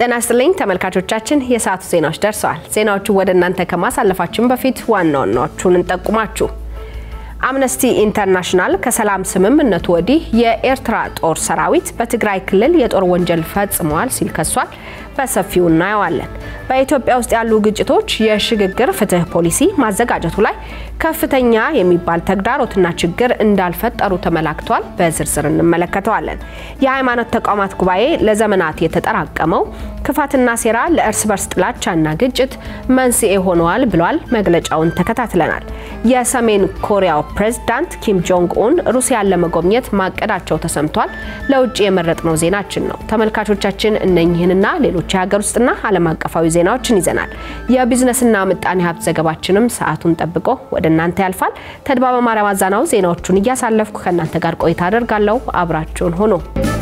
ጤና ይስጥልኝ ተመልካቾቻችን፣ የሰዓቱ ዜናዎች ደርሰዋል። ዜናዎቹን ወደ እናንተ ከማሳለፋችን በፊት ዋና ዋናዎቹን እንጠቁማችሁ። አምነስቲ ኢንተርናሽናል ከሰላም ስምምነቱ ወዲህ የኤርትራ ጦር ሰራዊት በትግራይ ክልል የጦር ወንጀል ፈጽመዋል ሲል ከሷል። በሰፊው እናየዋለን። በኢትዮጵያ ውስጥ ያሉ ግጭቶች የሽግግር ፍትህ ፖሊሲ ማዘጋጀቱ ላይ ከፍተኛ የሚባል ተግዳሮትና ችግር እንዳልፈጠሩ ተመላክቷል። በዝርዝር እንመለከተዋለን። የሃይማኖት ተቋማት ጉባኤ ለዘመናት የተጠራቀመው ክፋትና ሴራ ለእርስ በርስ ጥላቻና ግጭት መንስኤ ሆነዋል ብሏል። መግለጫውን ተከታትለናል። የሰሜን ኮሪያው ፕሬዝዳንት ኪም ጆንግ ኡን ሩሲያን ለመጎብኘት ማቀዳቸው ተሰምቷል። ለውጭ የመረጥነው ዜናችን ነው። ተመልካቾቻችን እነኚህንና ሌሎች የሀገር ውስጥና ዓለም አቀፋዊ ዜናዎችን ይዘናል። የቢዝነስና ምጣኔ ሀብት ዘገባችንም ሰዓቱን ጠብቆ ወደ እናንተ ያልፋል። ተድባበ ማርያም አዛናው ዜናዎቹን እያሳለፍኩ ከእናንተ ጋር ቆይታ አደርጋለሁ። አብራችሁን ሆኖ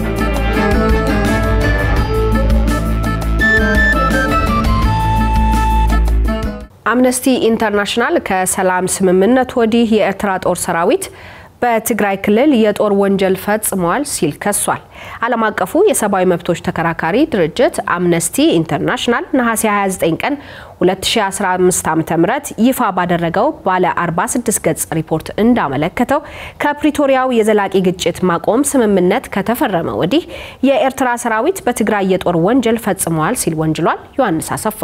አምነስቲ ኢንተርናሽናል ከሰላም ስምምነት ወዲህ የኤርትራ ጦር ሰራዊት በትግራይ ክልል የጦር ወንጀል ፈጽመዋል ሲል ከሷል። ዓለም አቀፉ የሰብአዊ መብቶች ተከራካሪ ድርጅት አምነስቲ ኢንተርናሽናል ነሐሴ 29 ቀን 2015 ዓ.ም ይፋ ባደረገው ባለ 46 ገጽ ሪፖርት እንዳመለከተው ከፕሪቶሪያው የዘላቂ ግጭት ማቆም ስምምነት ከተፈረመ ወዲህ የኤርትራ ሰራዊት በትግራይ የጦር ወንጀል ፈጽመዋል ሲል ወንጅሏል። ዮሐንስ አሰፋ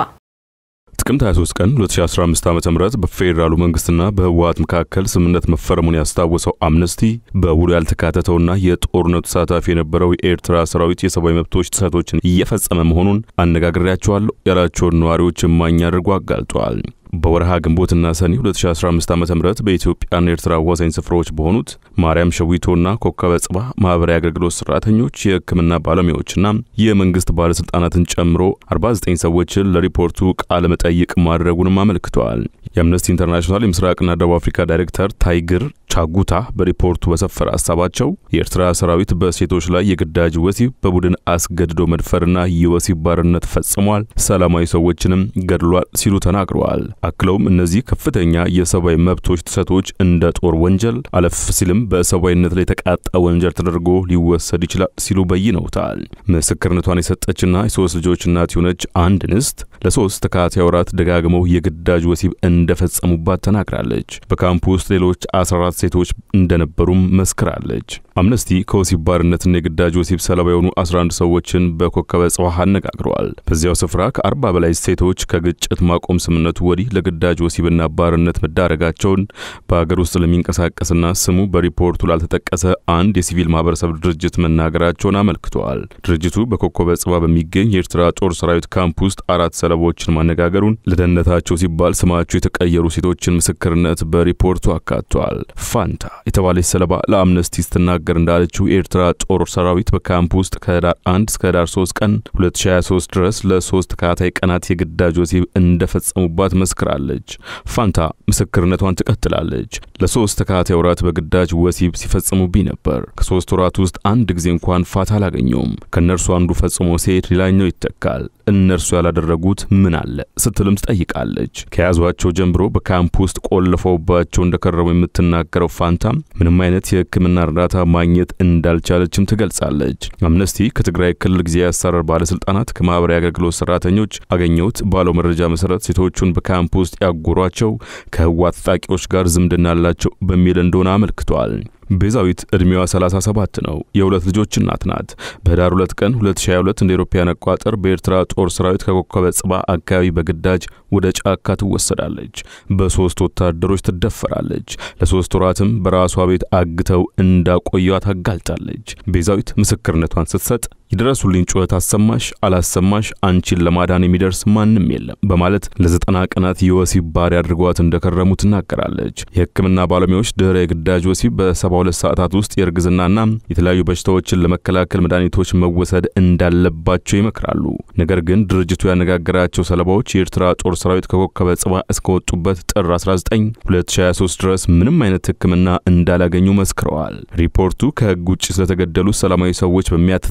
ጥቅምት 23 ቀን 2015 ዓ.ም በፌዴራሉ መንግስትና በህወሓት መካከል ስምምነት መፈረሙን ያስታወሰው አምነስቲ በውሉ ያልተካተተውና የጦርነቱ ተሳታፊ የነበረው የኤርትራ ሰራዊት የሰብአዊ መብቶች ጥሰቶችን እየፈጸመ መሆኑን አነጋግሬያቸዋለሁ ያላቸውን ነዋሪዎች እማኝ አድርጎ አጋልጧል። በወርሃ ግንቦትና ሰኔ 2015 ዓ.ም በኢትዮጵያና ኤርትራ አዋሳኝ ስፍራዎች በሆኑት ማርያም ሸዊቶና ኮከበ ጽባ ማህበራዊ አገልግሎት ሰራተኞች፣ የህክምና ባለሙያዎችና የመንግስት ባለስልጣናትን ጨምሮ 49 ሰዎችን ለሪፖርቱ ቃለ መጠይቅ ማድረጉንም አመልክተዋል። የአምነስቲ ኢንተርናሽናል የምስራቅና ደቡብ አፍሪካ ዳይሬክተር ታይግር ቻጉታ በሪፖርቱ በሰፈረ ሀሳባቸው የኤርትራ ሰራዊት በሴቶች ላይ የግዳጅ ወሲብ፣ በቡድን አስገድዶ መድፈርና የወሲብ ባርነት ፈጽሟል፣ ሰላማዊ ሰዎችንም ገድሏል ሲሉ ተናግረዋል። አክለውም እነዚህ ከፍተኛ የሰብአዊ መብቶች ጥሰቶች እንደ ጦር ወንጀል አለፍ ሲልም በሰብአዊነት ላይ የተቃጣ ወንጀል ተደርጎ ሊወሰድ ይችላል ሲሉ በይነውታል። ምስክርነቷን የሰጠችና የሶስት ልጆች እናት የሆነች አንድ እንስት ለሶስት ተከታታይ ወራት ደጋግመው የግዳጅ ወሲብ እንደፈጸሙባት ተናግራለች። በካምፕ ውስጥ ሌሎች 14 ሴቶች እንደነበሩም መስክራለች። አምነስቲ ከወሲብ ባርነትና የግዳጅ ወሲብ ሰለባ የሆኑ 11 ሰዎችን በኮከበ ጽባህ አነጋግረዋል። በዚያው ስፍራ ከ40 በላይ ሴቶች ከግጭት ማቆም ስምምነቱ ወዲህ ለግዳጅ ወሲብና ባርነት መዳረጋቸውን በሀገር ውስጥ ለሚንቀሳቀስና ስሙ በሪፖርቱ ላልተጠቀሰ አንድ የሲቪል ማህበረሰብ ድርጅት መናገራቸውን አመልክተዋል። ድርጅቱ በኮከበ ጽባ በሚገኝ የኤርትራ ጦር ሰራዊት ካምፕ ውስጥ አራት ሰለባዎችን ማነጋገሩን ለደህንነታቸው ሲባል ስማቸው የተቀየሩ ሴቶችን ምስክርነት በሪፖርቱ አካቷል። ፋንታ የተባለች ሰለባ ለአምነስቲ ስትናገር እንዳለችው የኤርትራ ጦር ሰራዊት በካምፕ ውስጥ ከህዳር 1 እስከ ህዳር 3 ቀን 2023 ድረስ ለሶስት ተከታታይ ቀናት የግዳጅ ወሲብ እንደፈጸሙባት መስክራለች። ፋንታ ምስክርነቷን ትቀጥላለች። ለሶስት ተከታታይ ወራት በግዳጅ ወሲብ ሲፈጽሙብኝ ነበር። ከሶስት ወራት ውስጥ አንድ ጊዜ እንኳን ፋታ አላገኘውም። ከእነርሱ አንዱ ፈጽሞ ሲሄድ ሌላኛው ይተካል። እነርሱ ያላደረጉት ምን አለ ስትልም ትጠይቃለች። ከያዟቸው ጀምሮ በካምፕ ውስጥ ቆልፈውባቸው እንደከረሙ የምትናገረው ፋንታ ምንም አይነት የሕክምና እርዳታ ማግኘት እንዳልቻለችም ትገልጻለች። አምነስቲ ከትግራይ ክልል ጊዜያዊ አስተዳደር ባለስልጣናት፣ ከማህበራዊ አገልግሎት ሰራተኞች አገኘሁት ባለው መረጃ መሰረት ሴቶቹን በካምፕ ውስጥ ያጎሯቸው ከህወሓት ታጣቂዎች ጋር ዝምድና አላቸው በሚል እንደሆነ አመልክቷል። ቤዛዊት ዕድሜዋ 37 ነው። የሁለት ልጆች እናት ናት። በህዳር 2 ቀን 2022 እንደ አውሮፓውያን አቆጣጠር በኤርትራ ጦር ሰራዊት ከኮከበ ጽባ አካባቢ በግዳጅ ወደ ጫካ ትወሰዳለች። በሶስት ወታደሮች ትደፈራለች። ለሶስት ወራትም በራሷ ቤት አግተው እንዳቆዩት አጋልጣለች። ቤዛዊት ምስክርነቷን ስትሰጥ የድረሱልኝ ጩኸት አሰማሽ አላሰማሽ አንቺን ለማዳን የሚደርስ ማንም የለም በማለት ለዘጠና ቀናት የወሲብ ባሪያ አድርጓት እንደከረሙ ትናገራለች። የህክምና ባለሙያዎች ድህረ የግዳጅ ወሲብ በሰባ ሁለት ሰዓታት ውስጥ የእርግዝናና የተለያዩ በሽታዎችን ለመከላከል መድኃኒቶች መወሰድ እንዳለባቸው ይመክራሉ። ነገር ግን ድርጅቱ ያነጋገራቸው ሰለባዎች የኤርትራ ጦር ሰራዊት ከኮከበ ጽባ እስከወጡበት ጥር 19 2023 ድረስ ምንም አይነት ህክምና እንዳላገኙ መስክረዋል። ሪፖርቱ ከህግ ውጭ ስለተገደሉ ሰላማዊ ሰዎች በሚያትትበት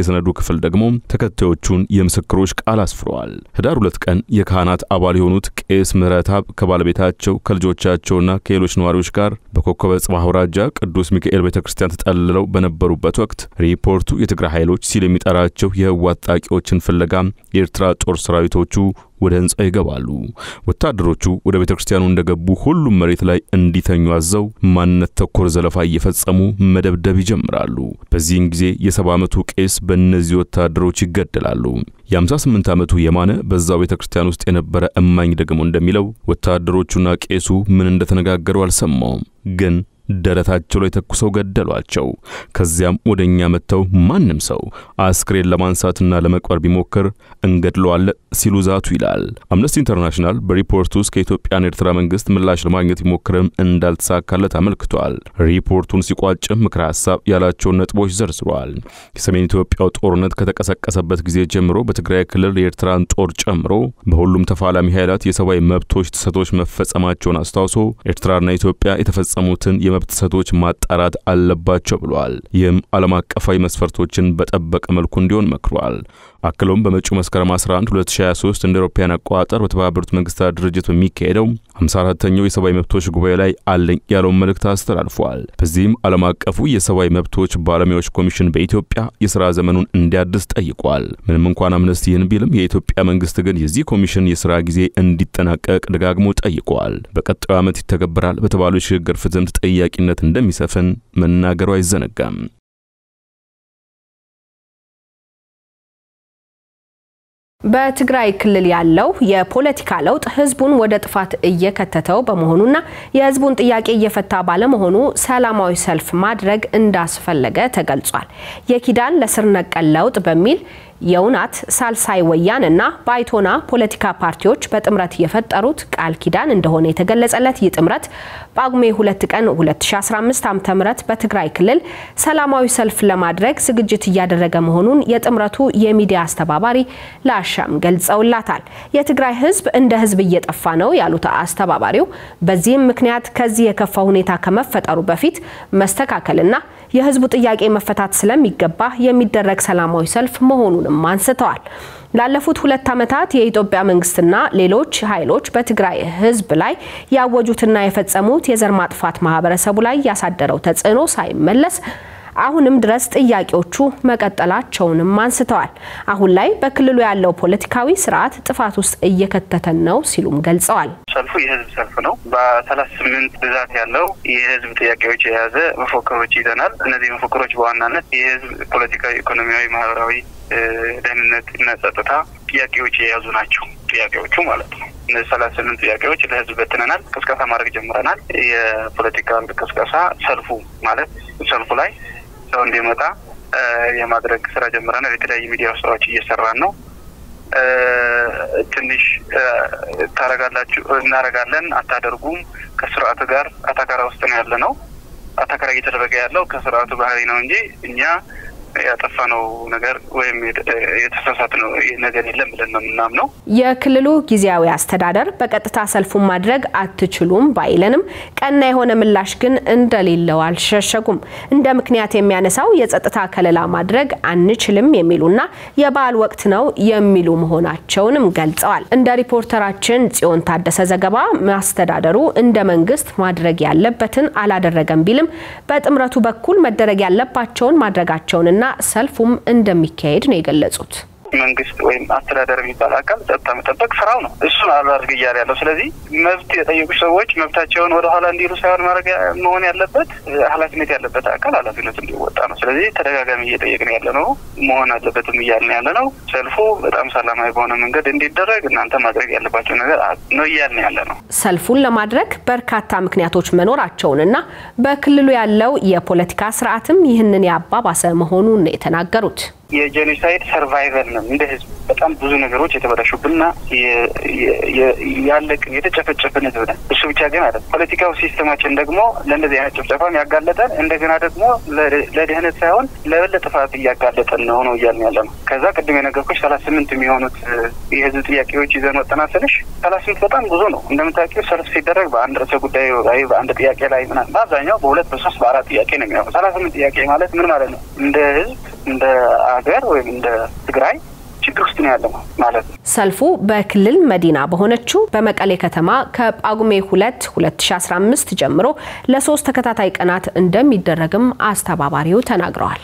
የሰነዱ ክፍል ደግሞ ተከታዮቹን የምስክሮች ቃል አስፍረዋል። ህዳር ሁለት ቀን የካህናት አባል የሆኑት ቄስ ምህረተአብ ከባለቤታቸው ከልጆቻቸውና ከሌሎች ነዋሪዎች ጋር በኮከበ ጽባህ አውራጃ ቅዱስ ሚካኤል ቤተ ክርስቲያን ተጠልለው በነበሩበት ወቅት ሪፖርቱ የትግራይ ኃይሎች ሲል የሚጠራቸው የህወሓት ታጣቂዎችን ፍለጋ የኤርትራ ጦር ሰራዊቶቹ ወደ ህንጻው ይገባሉ። ወታደሮቹ ወደ ቤተ ክርስቲያኑ እንደገቡ ሁሉም መሬት ላይ እንዲተኙ አዘው ማንነት ተኮር ዘለፋ እየፈጸሙ መደብደብ ይጀምራሉ። በዚህን ጊዜ የሰባ ዓመቱ ቄስ በእነዚህ ወታደሮች ይገደላሉ። የ58 ዓመቱ የማነ በዛው ቤተ ክርስቲያን ውስጥ የነበረ እማኝ ደግሞ እንደሚለው ወታደሮቹና ቄሱ ምን እንደተነጋገሩ አልሰማውም ግን ደረታቸው ላይ ተኩሰው ገደሏቸው። ከዚያም ወደ እኛ መጥተው ማንም ሰው አስክሬን ለማንሳትና ለመቅበር ቢሞክር እንገድለዋለን ሲሉ ዛቱ ይላል። አምነስቲ ኢንተርናሽናል በሪፖርቱ ውስጥ ከኢትዮጵያና ኤርትራ መንግስት ምላሽ ለማግኘት ቢሞክርም እንዳልተሳካለት አመልክቷል። ሪፖርቱን ሲቋጭም ምክረ ሀሳብ ያላቸውን ነጥቦች ዘርዝሯል። የሰሜን ኢትዮጵያው ጦርነት ከተቀሰቀሰበት ጊዜ ጀምሮ በትግራይ ክልል የኤርትራን ጦር ጨምሮ በሁሉም ተፋላሚ ኃይላት የሰብአዊ መብቶች ጥሰቶች መፈጸማቸውን አስታውሶ ኤርትራና ኢትዮጵያ የተፈጸሙትን የመብት ጥሰቶች ማጣራት አለባቸው ብሏል። ይህም ዓለም አቀፋዊ መስፈርቶችን በጠበቀ መልኩ እንዲሆን መክሯል። አክሎም በመጪው መስከረም 11 2023 እንደ አውሮፓውያን አቆጣጠር በተባበሩት መንግስታት ድርጅት በሚካሄደው 54ተኛው የሰብአዊ መብቶች ጉባኤ ላይ አለኝ ያለውን መልእክት አስተላልፏል። በዚህም ዓለም አቀፉ የሰብአዊ መብቶች ባለሙያዎች ኮሚሽን በኢትዮጵያ የሥራ ዘመኑን እንዲያድስ ጠይቋል። ምንም እንኳን አምነስቲ ይህን ቢልም የኢትዮጵያ መንግስት ግን የዚህ ኮሚሽን የሥራ ጊዜ እንዲጠናቀቅ ደጋግሞ ጠይቋል። በቀጣዩ ዓመት ይተገበራል በተባሉ የሽግግር ፍትህም ተጠያቂነት እንደሚሰፍን መናገሩ አይዘነጋም። በትግራይ ክልል ያለው የፖለቲካ ለውጥ ህዝቡን ወደ ጥፋት እየከተተው በመሆኑና የህዝቡን ጥያቄ እየፈታ ባለመሆኑ ሰላማዊ ሰልፍ ማድረግ እንዳስፈለገ ተገልጿል። የኪዳን ለስር ነቀል ለውጥ በሚል የውናት ሳልሳይ ወያነ እና ባይቶና ፖለቲካ ፓርቲዎች በጥምረት የፈጠሩት ቃል ኪዳን እንደሆነ የተገለጸለት ይህ ጥምረት ጳጉሜ 2 ቀን 2015 ዓ.ም በትግራይ ክልል ሰላማዊ ሰልፍ ለማድረግ ዝግጅት እያደረገ መሆኑን የጥምረቱ የሚዲያ አስተባባሪ ለአሻም ገልጸውላታል። የትግራይ ህዝብ እንደ ህዝብ እየጠፋ ነው ያሉት አስተባባሪው በዚህም ምክንያት ከዚህ የከፋ ሁኔታ ከመፈጠሩ በፊት መስተካከልና የህዝቡ ጥያቄ መፈታት ስለሚገባ የሚደረግ ሰላማዊ ሰልፍ መሆኑንም አንስተዋል። ላለፉት ሁለት ዓመታት የኢትዮጵያ መንግስትና ሌሎች ኃይሎች በትግራይ ህዝብ ላይ ያወጁትና የፈጸሙት የዘር ማጥፋት ማህበረሰቡ ላይ ያሳደረው ተጽዕኖ ሳይመለስ አሁንም ድረስ ጥያቄዎቹ መቀጠላቸውንም አንስተዋል። አሁን ላይ በክልሉ ያለው ፖለቲካዊ ስርዓት ጥፋት ውስጥ እየከተተን ነው ሲሉም ገልጸዋል። ሰልፉ የህዝብ ሰልፍ ነው። በሰላሳ ስምንት ብዛት ያለው የህዝብ ጥያቄዎች የያዘ መፎክሮች ይዘናል። እነዚህ መፎክሮች በዋናነት የህዝብ ፖለቲካዊ፣ ኢኮኖሚያዊ፣ ማህበራዊ ደህንነት እና ጸጥታ ጥያቄዎች የያዙ ናቸው። ጥያቄዎቹ ማለት ነው። እነዚህ ሰላሳ ስምንት ጥያቄዎች ለህዝብ በትነናል። ቅስቀሳ ማድረግ ጀምረናል። የፖለቲካ ቅስቀሳ ሰልፉ ማለት ሰልፉ ላይ ሰው እንዲመጣ የማድረግ ስራ ጀምረናል። የተለያዩ ሚዲያ ስራዎች እየሰራን ነው። ትንሽ ታረጋላችሁ እናረጋለን አታደርጉም ከስርዓቱ ጋር አታካራ ውስጥ ነው ያለ ነው። አታካራ እየተደረገ ያለው ከስርዓቱ ባህሪ ነው እንጂ እኛ ያጠፋ ነው ነገር ወይም የተሳሳት ነው ነገር የለም ብለን ነው የምናምነው። የክልሉ ጊዜያዊ አስተዳደር በቀጥታ ሰልፉን ማድረግ አትችሉም ባይለንም ቀና የሆነ ምላሽ ግን እንደሌለው አልሸሸጉም። እንደ ምክንያት የሚያነሳው የጸጥታ ከለላ ማድረግ አንችልም የሚሉና የበዓል ወቅት ነው የሚሉ መሆናቸውንም ገልጸዋል። እንደ ሪፖርተራችን ጽዮን ታደሰ ዘገባ ማስተዳደሩ እንደ መንግስት ማድረግ ያለበትን አላደረገም ቢልም በጥምረቱ በኩል መደረግ ያለባቸውን ማድረጋቸውንና ሰልፉም እንደሚካሄድ ነው የገለጹት። መንግስት ወይም አስተዳደር የሚባል አካል ጸጥታ መጠበቅ ስራው ነው። እሱን አላድርግ እያለ ያለው። ስለዚህ መብት የጠየቁ ሰዎች መብታቸውን ወደኋላ እንዲሉ ሳይሆን ማድረግ መሆን ያለበት ኃላፊነት ያለበት አካል ኃላፊነቱ እንዲወጣ ነው። ስለዚህ ተደጋጋሚ እየጠየቅን ያለ ነው መሆን አለበትም እያልን ያለ ነው። ሰልፉ በጣም ሰላማዊ በሆነ መንገድ እንዲደረግ እናንተ ማድረግ ያለባቸው ነገር ነው እያልን ያለ ነው። ሰልፉን ለማድረግ በርካታ ምክንያቶች መኖራቸውንና በክልሉ ያለው የፖለቲካ ስርዓትም ይህንን ያባባሰ መሆኑን ነው የተናገሩት። የጄኖሳይድ ሰርቫይቨል ነው። እንደ ህዝብ በጣም ብዙ ነገሮች የተበላሹብንና ያለቅን የተጨፈጨፍን ህዝብ ነን። እሱ ብቻ ግን አይደለም። ፖለቲካው ሲስተማችን ደግሞ ለእንደዚህ አይነት ጭፍጨፋም ያጋለጠን እንደገና ደግሞ ለድህነት ሳይሆን ለበለጠ ጥፋት እያጋለጠን ነው ነው እያልን ያለ ነው። ከዛ ቅድም የነገርኩሽ ሰላሳ ስምንት የሚሆኑት የህዝብ ጥያቄዎች ይዘን ወጥተናል ስልሽ ሰላሳ ስምንት በጣም ብዙ ነው። እንደምታውቂው ሰልፍ ሲደረግ በአንድ ርዕሰ ጉዳይ ላይ በአንድ ጥያቄ ላይ ምናምን በአብዛኛው በሁለት በሶስት በአራት ጥያቄ ነው የሚሆነው። ሰላሳ ስምንት ጥያቄ ማለት ምን ማለት ነው? እንደ ህዝብ እንደ አገር ወይም እንደ ትግራይ ችግር ውስጥ ነው ያለ ማለት ነው። ሰልፉ በክልል መዲና በሆነችው በመቀሌ ከተማ ከጳጉሜ ሁለት 2015 ጀምሮ ለሶስት ተከታታይ ቀናት እንደሚደረግም አስተባባሪው ተናግረዋል።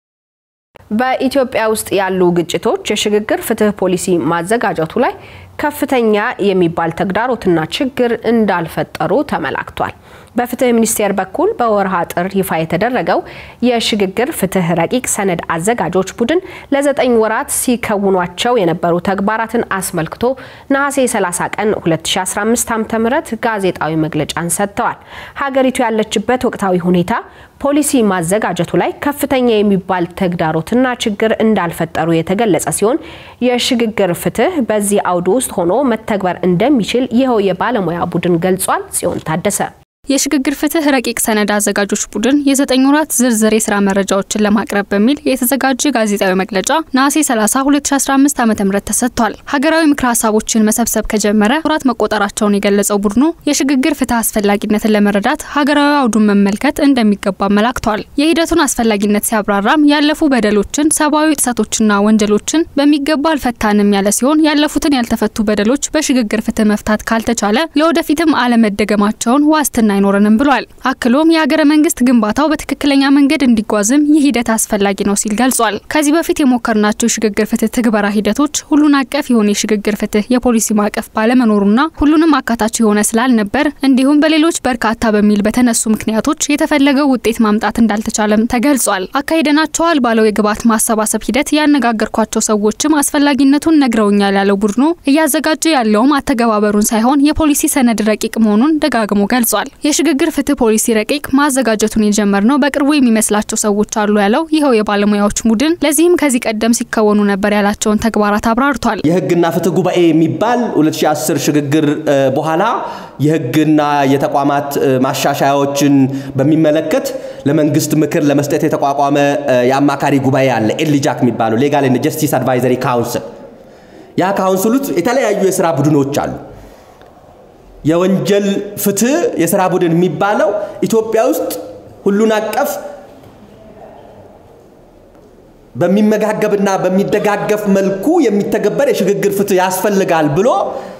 በኢትዮጵያ ውስጥ ያሉ ግጭቶች የሽግግር ፍትህ ፖሊሲ ማዘጋጀቱ ላይ ከፍተኛ የሚባል ተግዳሮትና ችግር እንዳልፈጠሩ ተመላክቷል። በፍትህ ሚኒስቴር በኩል በወርሃ ጥር ይፋ የተደረገው የሽግግር ፍትህ ረቂቅ ሰነድ አዘጋጆች ቡድን ለዘጠኝ ወራት ሲከውኗቸው የነበሩ ተግባራትን አስመልክቶ ነሐሴ 30 ቀን 2015 ዓ.ም ጋዜጣዊ መግለጫን ሰጥተዋል። ሀገሪቱ ያለችበት ወቅታዊ ሁኔታ ፖሊሲ ማዘጋጀቱ ላይ ከፍተኛ የሚባል ተግዳሮትና ችግር እንዳልፈጠሩ የተገለጸ ሲሆን የሽግግር ፍትህ በዚህ አውድ ውስጥ ሆኖ መተግበር እንደሚችል ይኸው የባለሙያ ቡድን ገልጿል። ጽዮን ታደሰ የሽግግር ፍትህ ረቂቅ ሰነድ አዘጋጆች ቡድን የዘጠኝ ወራት ዝርዝር የስራ መረጃዎችን ለማቅረብ በሚል የተዘጋጀ ጋዜጣዊ መግለጫ ነሐሴ 30 2015 ዓ ም ተሰጥቷል። ሀገራዊ ምክረ ሀሳቦችን መሰብሰብ ከጀመረ ወራት መቆጠራቸውን የገለጸው ቡድኑ የሽግግር ፍትህ አስፈላጊነትን ለመረዳት ሀገራዊ አውዱን መመልከት እንደሚገባ አመላክቷል። የሂደቱን አስፈላጊነት ሲያብራራም ያለፉ በደሎችን፣ ሰብአዊ ጥሰቶችና ወንጀሎችን በሚገባ አልፈታንም ያለ ሲሆን ያለፉትን ያልተፈቱ በደሎች በሽግግር ፍትህ መፍታት ካልተቻለ ለወደፊትም አለመደገማቸውን ዋስትና አይኖረንም ብሏል። አክሎም የሀገረ መንግስት ግንባታው በትክክለኛ መንገድ እንዲጓዝም ይህ ሂደት አስፈላጊ ነው ሲል ገልጿል። ከዚህ በፊት የሞከርናቸው የሽግግር ፍትህ ትግበራ ሂደቶች ሁሉን አቀፍ የሆነ የሽግግር ፍትህ የፖሊሲ ማዕቀፍ ባለመኖሩና ሁሉንም አካታች የሆነ ስላልነበር እንዲሁም በሌሎች በርካታ በሚል በተነሱ ምክንያቶች የተፈለገው ውጤት ማምጣት እንዳልተቻለም ተገልጿል። አካሂደናቸዋል ባለው የግብዓት ማሰባሰብ ሂደት ያነጋገርኳቸው ሰዎችም አስፈላጊነቱን ነግረውኛል ያለው ቡድኑ እያዘጋጀ ያለውም አተገባበሩን ሳይሆን የፖሊሲ ሰነድ ረቂቅ መሆኑን ደጋግሞ ገልጿል። የሽግግር ፍትህ ፖሊሲ ረቂቅ ማዘጋጀቱን የጀመርነው በቅርቡ የሚመስላቸው ሰዎች አሉ ያለው ይኸው የባለሙያዎች ቡድን ለዚህም ከዚህ ቀደም ሲከወኑ ነበር ያላቸውን ተግባራት አብራርቷል። የህግና ፍትህ ጉባኤ የሚባል 2010 ሽግግር በኋላ የህግና የተቋማት ማሻሻያዎችን በሚመለከት ለመንግስት ምክር ለመስጠት የተቋቋመ የአማካሪ ጉባኤ አለ። ኤልጃክ የሚባለው ሌጋል ኤንድ ጀስቲስ አድቫይዘሪ ካውንስል። ያ ካውንስል ውስጥ የተለያዩ የስራ ቡድኖች አሉ። የወንጀል ፍትህ የስራ ቡድን የሚባለው ኢትዮጵያ ውስጥ ሁሉን አቀፍ በሚመጋገብና በሚደጋገፍ መልኩ የሚተገበር የሽግግር ፍትህ ያስፈልጋል ብሎ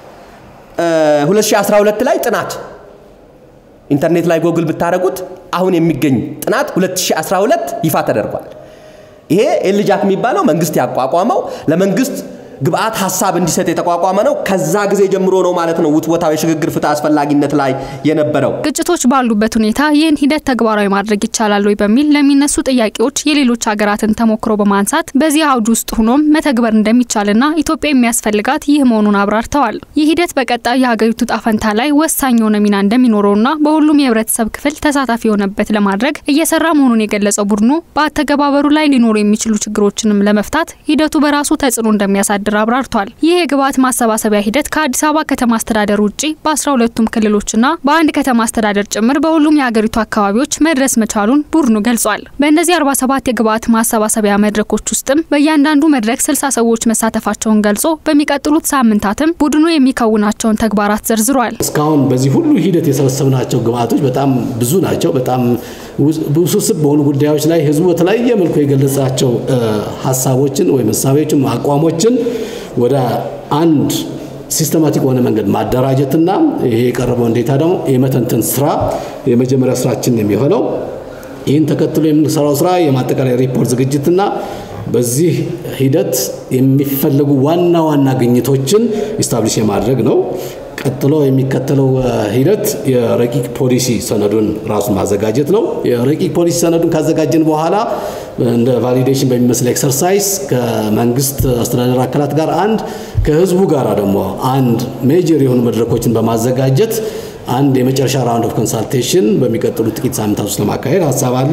2012 ላይ ጥናት ኢንተርኔት ላይ ጎግል ብታደረጉት አሁን የሚገኝ ጥናት 2012 ይፋ ተደርጓል። ይሄ ኤልጃክ የሚባለው መንግስት ያቋቋመው ለመንግስት ግብአት ሀሳብ እንዲሰጥ የተቋቋመ ነው። ከዛ ጊዜ ጀምሮ ነው ማለት ነው ውትወታው የሽግግር ፍትህ አስፈላጊነት ላይ የነበረው። ግጭቶች ባሉበት ሁኔታ ይህን ሂደት ተግባራዊ ማድረግ ይቻላል ወይ በሚል ለሚነሱ ጥያቄዎች የሌሎች ሀገራትን ተሞክሮ በማንሳት በዚህ አውድ ውስጥ ሆኖም መተግበር እንደሚቻልና ኢትዮጵያ የሚያስፈልጋት ይህ መሆኑን አብራርተዋል። ይህ ሂደት በቀጣይ የሀገሪቱ ጣፈንታ ላይ ወሳኝ የሆነ ሚና እንደሚኖረውና በሁሉም የህብረተሰብ ክፍል ተሳታፊ የሆነበት ለማድረግ እየሰራ መሆኑን የገለጸው ቡድኑ በአተገባበሩ ላይ ሊኖሩ የሚችሉ ችግሮችንም ለመፍታት ሂደቱ በራሱ ተጽዕኖ እንደሚያሳድር እንደሚያስተዳድር አብራርቷል። ይህ የግብዓት ማሰባሰቢያ ሂደት ከአዲስ አበባ ከተማ አስተዳደር ውጪ በአስራ ሁለቱም ክልሎችና በአንድ ከተማ አስተዳደር ጭምር በሁሉም የሀገሪቱ አካባቢዎች መድረስ መቻሉን ቡድኑ ገልጿል። በእነዚህ 47 የግብዓት ማሰባሰቢያ መድረኮች ውስጥም በእያንዳንዱ መድረክ 60 ሰዎች መሳተፋቸውን ገልጾ በሚቀጥሉት ሳምንታትም ቡድኑ የሚከውናቸውን ተግባራት ዘርዝሯል። እስካሁን በዚህ ሁሉ ሂደት የሰበሰብናቸው ግብዓቶች በጣም ብዙ ናቸው። በጣም ውስብስብ በሆኑ ጉዳዮች ላይ ህዝቡ በተለያየ መልኩ የገለጻቸው ሀሳቦችን ወይም እሳቤዎችን፣ አቋሞችን ወደ አንድ ሲስተማቲክ በሆነ መንገድ ማደራጀትና ይሄ የቀረበውን ዴታ ደግሞ የመተንተን ስራ የመጀመሪያ ስራችን የሚሆነው ይህን ተከትሎ የምንሰራው ስራ የማጠቃላይ ሪፖርት ዝግጅትና በዚህ ሂደት የሚፈለጉ ዋና ዋና ግኝቶችን ኢስታብሊሽ የማድረግ ነው። ቀጥሎ የሚከተለው ሂደት የረቂቅ ፖሊሲ ሰነዱን ራሱን ማዘጋጀት ነው። የረቂቅ ፖሊሲ ሰነዱን ካዘጋጀን በኋላ እንደ ቫሊዴሽን በሚመስል ኤክሰርሳይዝ ከመንግስት አስተዳደር አካላት ጋር አንድ ከህዝቡ ጋር ደግሞ አንድ ሜጀር የሆኑ መድረኮችን በማዘጋጀት አንድ የመጨረሻ ራውንድ ኦፍ ኮንሳልቴሽን በሚቀጥሉት ጥቂት ሳምንታት ውስጥ ለማካሄድ ሀሳብ አለ።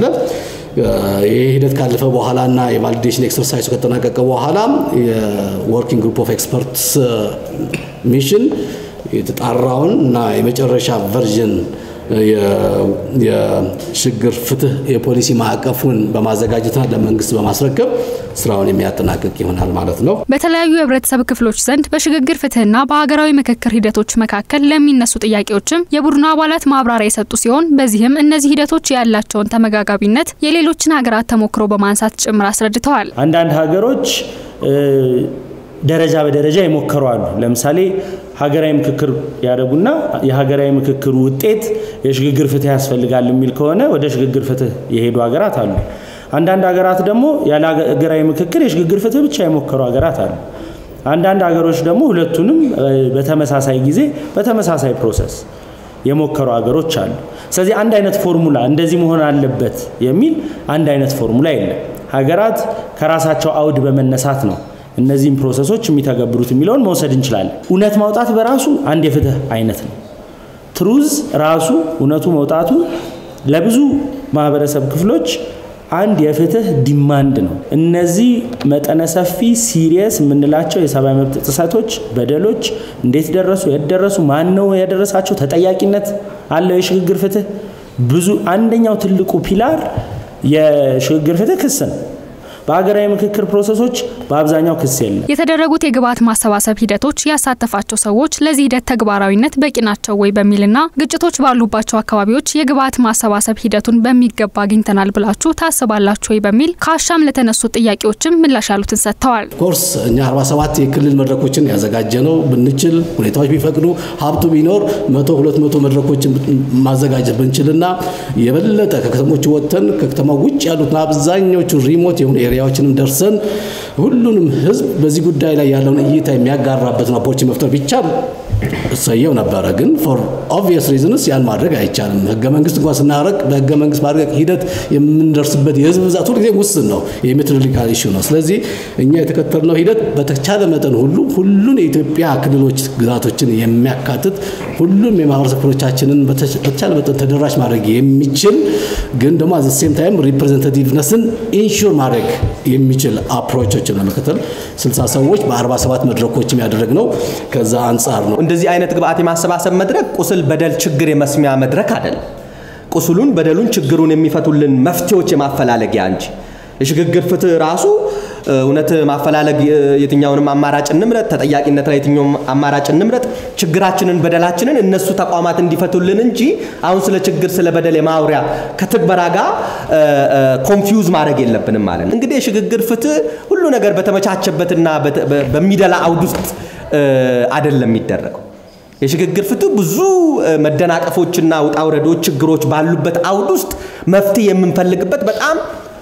ይህ ሂደት ካለፈ በኋላ እና የቫሊዴሽን ኤክሰርሳይዙ ከተጠናቀቀ በኋላ የወርኪንግ ግሩፕ ኦፍ ኤክስፐርትስ ሚሽን የተጣራውን እና የመጨረሻ ቨርዥን የሽግግር ፍትህ የፖሊሲ ማዕቀፉን በማዘጋጀትና ለመንግስት በማስረከብ ስራውን የሚያጠናቅቅ ይሆናል ማለት ነው። በተለያዩ የህብረተሰብ ክፍሎች ዘንድ በሽግግር ፍትህና በሀገራዊ ምክክር ሂደቶች መካከል ለሚነሱ ጥያቄዎችም የቡድኑ አባላት ማብራሪያ የሰጡ ሲሆን በዚህም እነዚህ ሂደቶች ያላቸውን ተመጋጋቢነት የሌሎችን ሀገራት ተሞክሮ በማንሳት ጭምር አስረድተዋል። አንዳንድ ሀገሮች ደረጃ በደረጃ ይሞከሩ አሉ። ለምሳሌ ሀገራዊ ምክክር ያደረጉና የሀገራዊ ምክክሩ ውጤት የሽግግር ፍትህ ያስፈልጋል የሚል ከሆነ ወደ ሽግግር ፍትህ የሄዱ ሀገራት አሉ። አንዳንድ ሀገራት ደግሞ ያለ ሀገራዊ ምክክር የሽግግር ፍትህ ብቻ የሞከሩ ሀገራት አሉ። አንዳንድ ሀገሮች ደግሞ ሁለቱንም በተመሳሳይ ጊዜ በተመሳሳይ ፕሮሰስ የሞከሩ ሀገሮች አሉ። ስለዚህ አንድ አይነት ፎርሙላ እንደዚህ መሆን አለበት የሚል አንድ አይነት ፎርሙላ የለም። ሀገራት ከራሳቸው አውድ በመነሳት ነው እነዚህም ፕሮሰሶች የሚተገብሩት የሚለውን መውሰድ እንችላለን። እውነት ማውጣት በራሱ አንድ የፍትህ አይነት ነው። ትሩዝ ራሱ እውነቱ መውጣቱ ለብዙ ማህበረሰብ ክፍሎች አንድ የፍትህ ዲማንድ ነው። እነዚህ መጠነ ሰፊ ሲሪየስ የምንላቸው የሰብአዊ መብት ጥሰቶች፣ በደሎች እንዴት ደረሱ፣ የት ደረሱ፣ ማን ነው ያደረሳቸው፣ ተጠያቂነት አለው የሽግግር ፍትህ ብዙ አንደኛው ትልቁ ፒላር የሽግግር ፍትህ ክስ ነው። በሀገራዊ ምክክር ፕሮሰሶች በአብዛኛው ክስ የለም። የተደረጉት የግብዓት ማሰባሰብ ሂደቶች ያሳተፋቸው ሰዎች ለዚህ ሂደት ተግባራዊነት በቂ ናቸው ወይ በሚልና ግጭቶች ባሉባቸው አካባቢዎች የግብዓት ማሰባሰብ ሂደቱን በሚገባ አግኝተናል ብላችሁ ታስባላችሁ ወይ በሚል ከአሻም ለተነሱ ጥያቄዎችም ምላሽ ያሉትን ሰጥተዋል። ኮርስ እኛ 47 የክልል መድረኮችን ያዘጋጀ ነው። ብንችል ሁኔታዎች ቢፈቅዱ ሀብቱ ቢኖር መቶ ሁለት መቶ መድረኮችን ማዘጋጀት ብንችልና የበለጠ ከከተሞቹ ወጥተን ከከተማ ውጭ ያሉትን አብዛኞቹ ሪሞት የሆኑ ኤሪያዎችንም ደርሰን ሁሉንም ህዝብ በዚህ ጉዳይ ላይ ያለውን እይታ የሚያጋራበትን ኦፖርቹኒቲ መፍጠር ቢቻል እሰየው ነበረ። ግን ፎር ኦብቪየስ ሪዝንስ ያን ማድረግ አይቻልም። ህገ መንግስት እንኳን ስናረቅ በህገ መንግስት ማድረግ ሂደት የምንደርስበት የህዝብ ብዛት ሁልጊዜ ውስን ነው። የሜትሮሎጂካል ኢሹ ነው። ስለዚህ እኛ የተከተልነው ሂደት በተቻለ መጠን ሁሉ ሁሉን የኢትዮጵያ ክልሎች ግዛቶችን የሚያካትት ሁሉም የማህበረሰብ ክፍሎቻችንን በተቻለ መጠን ተደራሽ ማድረግ የሚችል ግን ደግሞ አዘ ሴም ታይም ሪፕሬዘንታቲቭነስን ኢንሹር ማድረግ የሚችል አፕሮቾችን ለመከተል 60 ሰዎች በ47 መድረኮችም ያደረግነው ከዛ አንጻር ነው። እንደዚህ አይነት ግብአት የማሰባሰብ መድረክ ቁስል፣ በደል፣ ችግር የመስሚያ መድረክ አይደለም። ቁስሉን፣ በደሉን፣ ችግሩን የሚፈቱልን መፍትሄዎች የማፈላለጊያ እንጂ የሽግግር ፍትህ ራሱ እውነት ማፈላለግ የትኛውንም አማራጭ እንምረጥ፣ ተጠያቂነት ላይ የትኛውም አማራጭ እንምረጥ፣ ችግራችንን በደላችንን እነሱ ተቋማት እንዲፈቱልን እንጂ አሁን ስለ ችግር ስለ በደል የማውሪያ ከትግበራ ጋር ኮንፊውዝ ማድረግ የለብንም ማለት ነው። እንግዲህ የሽግግር ፍትህ ሁሉ ነገር በተመቻቸበትና በሚደላ አውድ ውስጥ አይደለም የሚደረገው። የሽግግር ፍትህ ብዙ መደናቀፎችና ውጣ ውረዶች፣ ችግሮች ባሉበት አውድ ውስጥ መፍትሄ የምንፈልግበት በጣም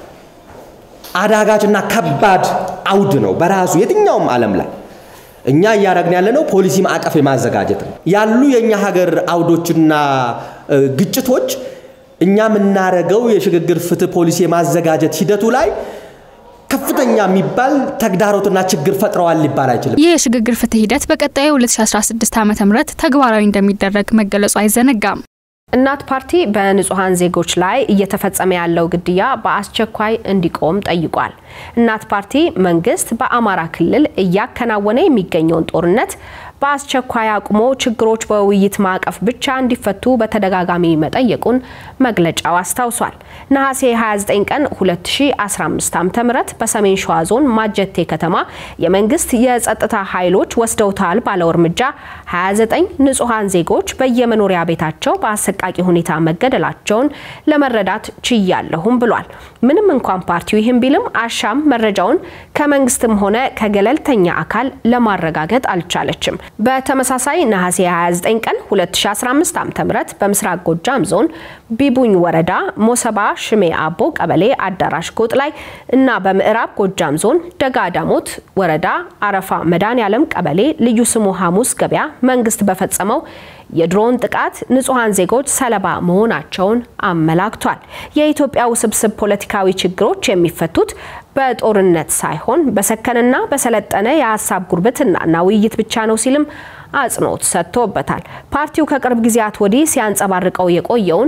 አዳጋችና ከባድ አውድ ነው በራሱ የትኛውም ዓለም ላይ እኛ እያደረግን ያለነው ፖሊሲ ማዕቀፍ የማዘጋጀት ነው። ያሉ የእኛ ሀገር አውዶችና ግጭቶች እኛ የምናደርገው የሽግግር ፍትህ ፖሊሲ የማዘጋጀት ሂደቱ ላይ ከፍተኛ የሚባል ተግዳሮትና ችግር ፈጥረዋል ሊባል አይችልም። ይህ የሽግግር ፍትህ ሂደት በቀጣዩ 2016 ዓ ም ተግባራዊ እንደሚደረግ መገለጹ አይዘነጋም። እናት ፓርቲ በንጹሐን ዜጎች ላይ እየተፈጸመ ያለው ግድያ በአስቸኳይ እንዲቆም ጠይቋል። እናት ፓርቲ መንግስት በአማራ ክልል እያከናወነ የሚገኘውን ጦርነት በአስቸኳይ አቁሞ ችግሮች በውይይት ማዕቀፍ ብቻ እንዲፈቱ በተደጋጋሚ መጠየቁን መግለጫው አስታውሷል። ነሐሴ 29 ቀን 2015 ዓ.ም በሰሜን ሸዋ ዞን ማጀቴ ከተማ የመንግስት የጸጥታ ኃይሎች ወስደውታል ባለው እርምጃ 29 ንጹሐን ዜጎች በየመኖሪያ ቤታቸው በአሰቃቂ ሁኔታ መገደላቸውን ለመረዳት ችያለሁም ብሏል። ምንም እንኳን ፓርቲው ይህም ቢልም አሻም መረጃውን ከመንግስትም ሆነ ከገለልተኛ አካል ለማረጋገጥ አልቻለችም። በተመሳሳይ ነሐሴ 29 ቀን 2015 ዓ.ም በምስራቅ ጎጃም ዞን ቢቡኝ ወረዳ ሞሰባ ሽሜ አቦ ቀበሌ አዳራሽ ጎጥ ላይ እና በምዕራብ ጎጃም ዞን ደጋ ዳሞት ወረዳ አረፋ መድኃኔዓለም ቀበሌ ልዩ ስሙ ሐሙስ ገበያ መንግስት በፈጸመው የድሮን ጥቃት ንጹሐን ዜጎች ሰለባ መሆናቸውን አመላክቷል። የኢትዮጵያ ውስብስብ ፖለቲካዊ ችግሮች የሚፈቱት በጦርነት ሳይሆን በሰከነና በሰለጠነ የሀሳብ ጉርብትናና ውይይት ብቻ ነው ሲልም አጽንኦት ሰጥቶበታል። ፓርቲው ከቅርብ ጊዜያት ወዲህ ሲያንጸባርቀው የቆየውን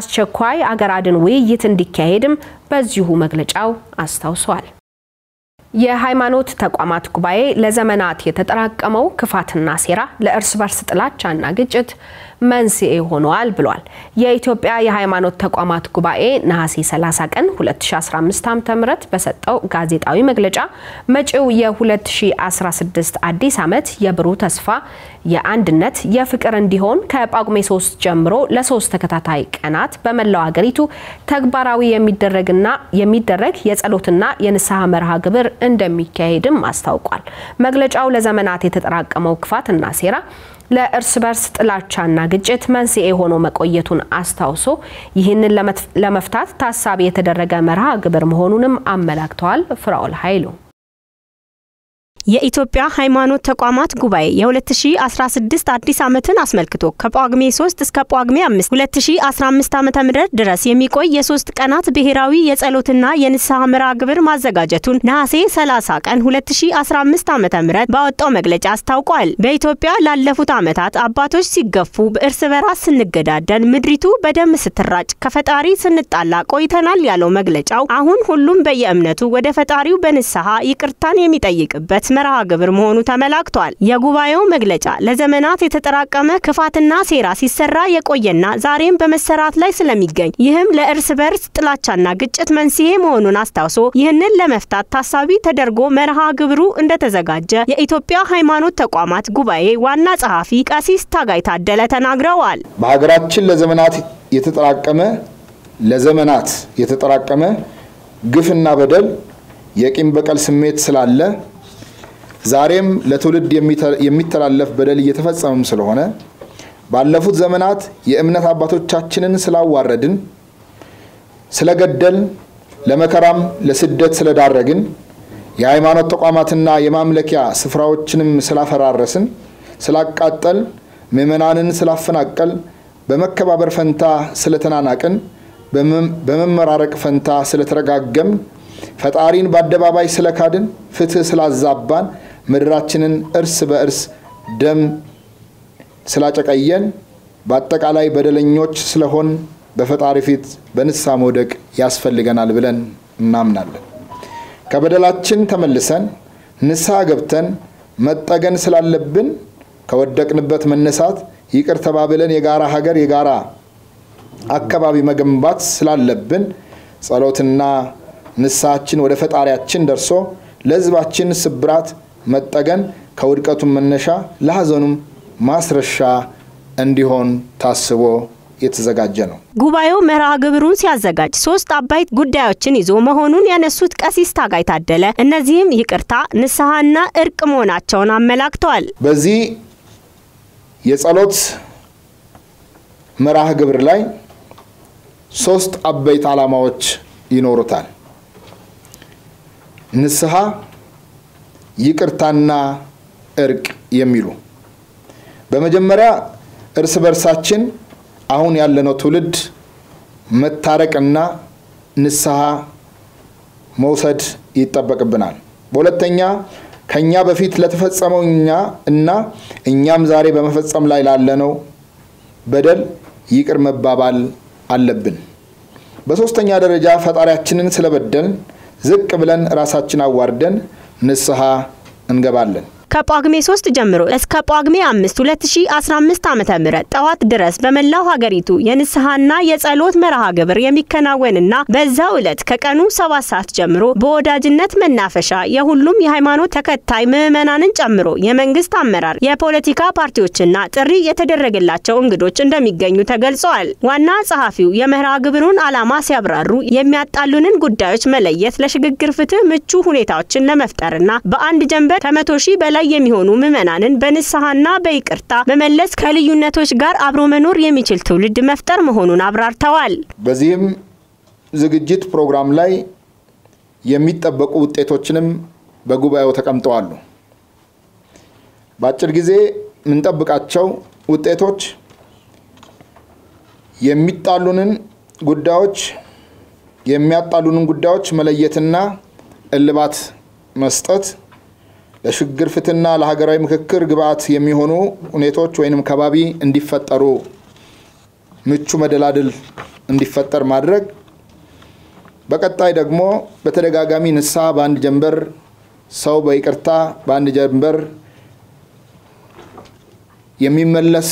የአስቸኳይ አገር አድን ውይይት እንዲካሄድም በዚሁ መግለጫው አስታውሷል። የሃይማኖት ተቋማት ጉባኤ ለዘመናት የተጠራቀመው ክፋትና ሴራ ለእርስ በርስ ጥላቻና ግጭት መንስኤ ሆነዋል ብሏል። የኢትዮጵያ የሃይማኖት ተቋማት ጉባኤ ነሐሴ 30 ቀን 2015 ዓ.ም በሰጠው ጋዜጣዊ መግለጫ መጪው የ2016 አዲስ ዓመት የብሩህ ተስፋ፣ የአንድነት፣ የፍቅር እንዲሆን ከጳጉሜ 3 ጀምሮ ለሶስት ተከታታይ ቀናት በመላው ሀገሪቱ ተግባራዊ የሚደረግና የሚደረግ የጸሎትና የንስሐ መርሃ ግብር እንደሚካሄድም አስታውቋል። መግለጫው ለዘመናት የተጠራቀመው ክፋትና ሴራ ለእርስ በርስ ጥላቻና ግጭት መንስኤ ሆኖ መቆየቱን አስታውሶ ይህንን ለመፍታት ታሳቢ የተደረገ መርሃ ግብር መሆኑንም አመላክተዋል። ፍራኦል ኃይሉ የኢትዮጵያ ሃይማኖት ተቋማት ጉባኤ የ2016 አዲስ ዓመትን አስመልክቶ ከጳጉሜ 3 እስከ ጳጉሜ 5 2015 ዓ.ም ድረስ የሚቆይ የሶስት ቀናት ብሔራዊ የጸሎትና የንስሐ መርሃ ግብር ማዘጋጀቱን ነሐሴ 30 ቀን 2015 ዓ.ም ባወጣው መግለጫ አስታውቋል። በኢትዮጵያ ላለፉት ዓመታት አባቶች ሲገፉ፣ በእርስ በራስ ስንገዳደል፣ ምድሪቱ በደም ስትራጭ፣ ከፈጣሪ ስንጣላ ቆይተናል ያለው መግለጫው አሁን ሁሉም በየእምነቱ ወደ ፈጣሪው በንስሐ ይቅርታን የሚጠይቅበት መርሃ ግብር መሆኑ ተመላክቷል። የጉባኤው መግለጫ ለዘመናት የተጠራቀመ ክፋትና ሴራ ሲሰራ የቆየና ዛሬም በመሰራት ላይ ስለሚገኝ ይህም ለእርስ በርስ ጥላቻና ግጭት መንስኤ መሆኑን አስታውሶ ይህንን ለመፍታት ታሳቢ ተደርጎ መርሃ ግብሩ እንደተዘጋጀ የኢትዮጵያ ሃይማኖት ተቋማት ጉባኤ ዋና ጸሐፊ ቀሲስ ታጋይ ታደለ ተናግረዋል። በሀገራችን ለዘመናት የተጠራቀመ ለዘመናት የተጠራቀመ ግፍና በደል የቂም በቀል ስሜት ስላለ ዛሬም ለትውልድ የሚተላለፍ በደል እየተፈጸመም ስለሆነ ባለፉት ዘመናት የእምነት አባቶቻችንን ስላዋረድን፣ ስለገደል፣ ለመከራም ለስደት ስለዳረግን፣ የሃይማኖት ተቋማትና የማምለኪያ ስፍራዎችንም ስላፈራረስን፣ ስላቃጠል፣ ምዕመናንን ስላፈናቀል፣ በመከባበር ፈንታ ስለተናናቅን፣ በመመራረቅ ፈንታ ስለተረጋገም፣ ፈጣሪን በአደባባይ ስለካድን፣ ፍትህ ስላዛባን ምድራችንን እርስ በእርስ ደም ስላጨቀየን በአጠቃላይ በደለኞች ስለሆን በፈጣሪ ፊት በንስሐ መውደቅ ያስፈልገናል ብለን እናምናለን። ከበደላችን ተመልሰን ንስሐ ገብተን መጠገን ስላለብን ከወደቅንበት መነሳት ይቅር ተባብለን የጋራ ሀገር የጋራ አካባቢ መገንባት ስላለብን ጸሎትና ንስሐችን ወደ ፈጣሪያችን ደርሶ ለሕዝባችን ስብራት መጠገን ከውድቀቱም መነሻ ለሐዘኑም ማስረሻ እንዲሆን ታስቦ የተዘጋጀ ነው። ጉባኤው መርሃ ግብሩን ሲያዘጋጅ ሶስት አበይት ጉዳዮችን ይዞ መሆኑን ያነሱት ቀሲስ ታጋይ ታደለ እነዚህም ይቅርታ፣ ንስሐና እርቅ መሆናቸውን አመላክተዋል። በዚህ የጸሎት መርሃ ግብር ላይ ሶስት አበይት ዓላማዎች ይኖሩታል። ንስሐ፣ ይቅርታና እርቅ የሚሉ በመጀመሪያ እርስ በርሳችን አሁን ያለነው ትውልድ መታረቅና ንስሐ መውሰድ ይጠበቅብናል። በሁለተኛ ከኛ በፊት ለተፈጸመው እኛ እና እኛም ዛሬ በመፈጸም ላይ ላለነው በደል ይቅር መባባል አለብን። በሶስተኛ ደረጃ ፈጣሪያችንን ስለበደልን ዝቅ ብለን ራሳችን አዋርደን ንስሐ እንገባለን። ከጳጉሜ 3 ጀምሮ እስከ ጳጉሜ 5 2015 ዓ.ም ጠዋት ድረስ በመላው ሀገሪቱ የንስሐና የጸሎት መርሃ ግብር የሚከናወንና በዛው ዕለት ከቀኑ 7 ሰዓት ጀምሮ በወዳጅነት መናፈሻ የሁሉም የሃይማኖት ተከታይ ምዕመናንን ጨምሮ የመንግስት አመራር፣ የፖለቲካ ፓርቲዎችና ጥሪ የተደረገላቸው እንግዶች እንደሚገኙ ተገልጸዋል። ዋና ጸሐፊው የመርሃ ግብሩን ዓላማ ሲያብራሩ የሚያጣሉንን ጉዳዮች መለየት ለሽግግር ፍትህ ምቹ ሁኔታዎችን ለመፍጠርና በአንድ ጀንበር ከመቶ ሺህ በላይ የሚሆኑ ምዕመናንን በንስሐና በይቅርታ መመለስ ከልዩነቶች ጋር አብሮ መኖር የሚችል ትውልድ መፍጠር መሆኑን አብራርተዋል። በዚህም ዝግጅት ፕሮግራም ላይ የሚጠበቁ ውጤቶችንም በጉባኤው ተቀምጠዋሉ። በአጭር ጊዜ የምንጠብቃቸው ውጤቶች የሚጣሉንን ጉዳዮች የሚያጣሉንን ጉዳዮች መለየትና እልባት መስጠት ለሽግግር ፍትህና ለሀገራዊ ምክክር ግብአት የሚሆኑ ሁኔታዎች ወይንም ከባቢ እንዲፈጠሩ ምቹ መደላድል እንዲፈጠር ማድረግ፣ በቀጣይ ደግሞ በተደጋጋሚ ንስሐ በአንድ ጀንበር ሰው በይቅርታ በአንድ ጀንበር የሚመለስ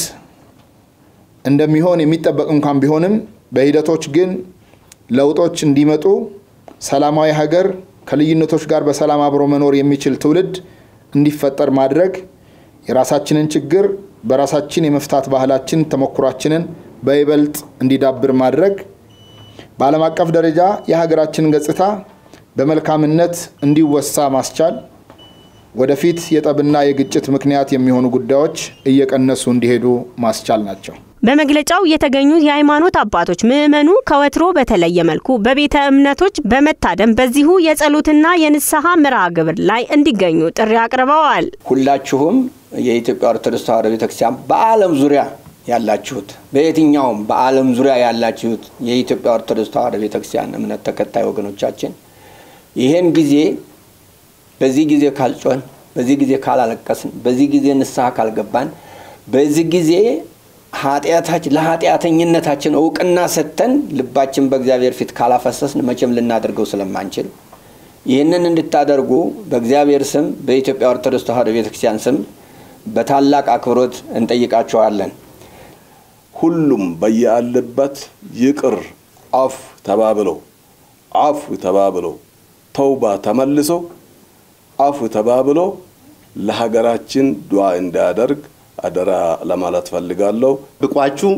እንደሚሆን የሚጠበቅ እንኳን ቢሆንም በሂደቶች ግን ለውጦች እንዲመጡ ሰላማዊ ሀገር ከልዩነቶች ጋር በሰላም አብሮ መኖር የሚችል ትውልድ እንዲፈጠር ማድረግ የራሳችንን ችግር በራሳችን የመፍታት ባህላችን ተሞክሯችንን በይበልጥ እንዲዳብር ማድረግ በዓለም አቀፍ ደረጃ የሀገራችንን ገጽታ በመልካምነት እንዲወሳ ማስቻል ወደፊት የጠብና የግጭት ምክንያት የሚሆኑ ጉዳዮች እየቀነሱ እንዲሄዱ ማስቻል ናቸው። በመግለጫው የተገኙት የሃይማኖት አባቶች ምዕመኑ ከወትሮ በተለየ መልኩ በቤተ እምነቶች በመታደም በዚሁ የጸሎትና የንስሐ መርሃ ግብር ላይ እንዲገኙ ጥሪ አቅርበዋል። ሁላችሁም የኢትዮጵያ ኦርቶዶክስ ተዋሕዶ ቤተክርስቲያን በዓለም ዙሪያ ያላችሁት በየትኛውም በዓለም ዙሪያ ያላችሁት የኢትዮጵያ ኦርቶዶክስ ተዋሕዶ ቤተክርስቲያን እምነት ተከታይ ወገኖቻችን ይህን ጊዜ በዚህ ጊዜ ካልጮን፣ በዚህ ጊዜ ካላለቀስን፣ በዚህ ጊዜ ንስሐ ካልገባን፣ በዚህ ጊዜ ኃጢአታችን ለኃጢአተኝነታችን እውቅና ሰጥተን ልባችን በእግዚአብሔር ፊት ካላፈሰስን መቼም ልናደርገው ስለማንችል ይህንን እንድታደርጉ በእግዚአብሔር ስም በኢትዮጵያ ኦርቶዶክስ ተዋሕዶ ቤተክርስቲያን ስም በታላቅ አክብሮት እንጠይቃችኋለን። ሁሉም በያለበት ይቅር አፍ ተባብለው አፍ ተባብለው ተውባ ተመልሶ አፍ ተባብሎ ለሀገራችን ዱዓ እንዲያደርግ አደራ ለማለት ፈልጋለሁ። ብቋችሁ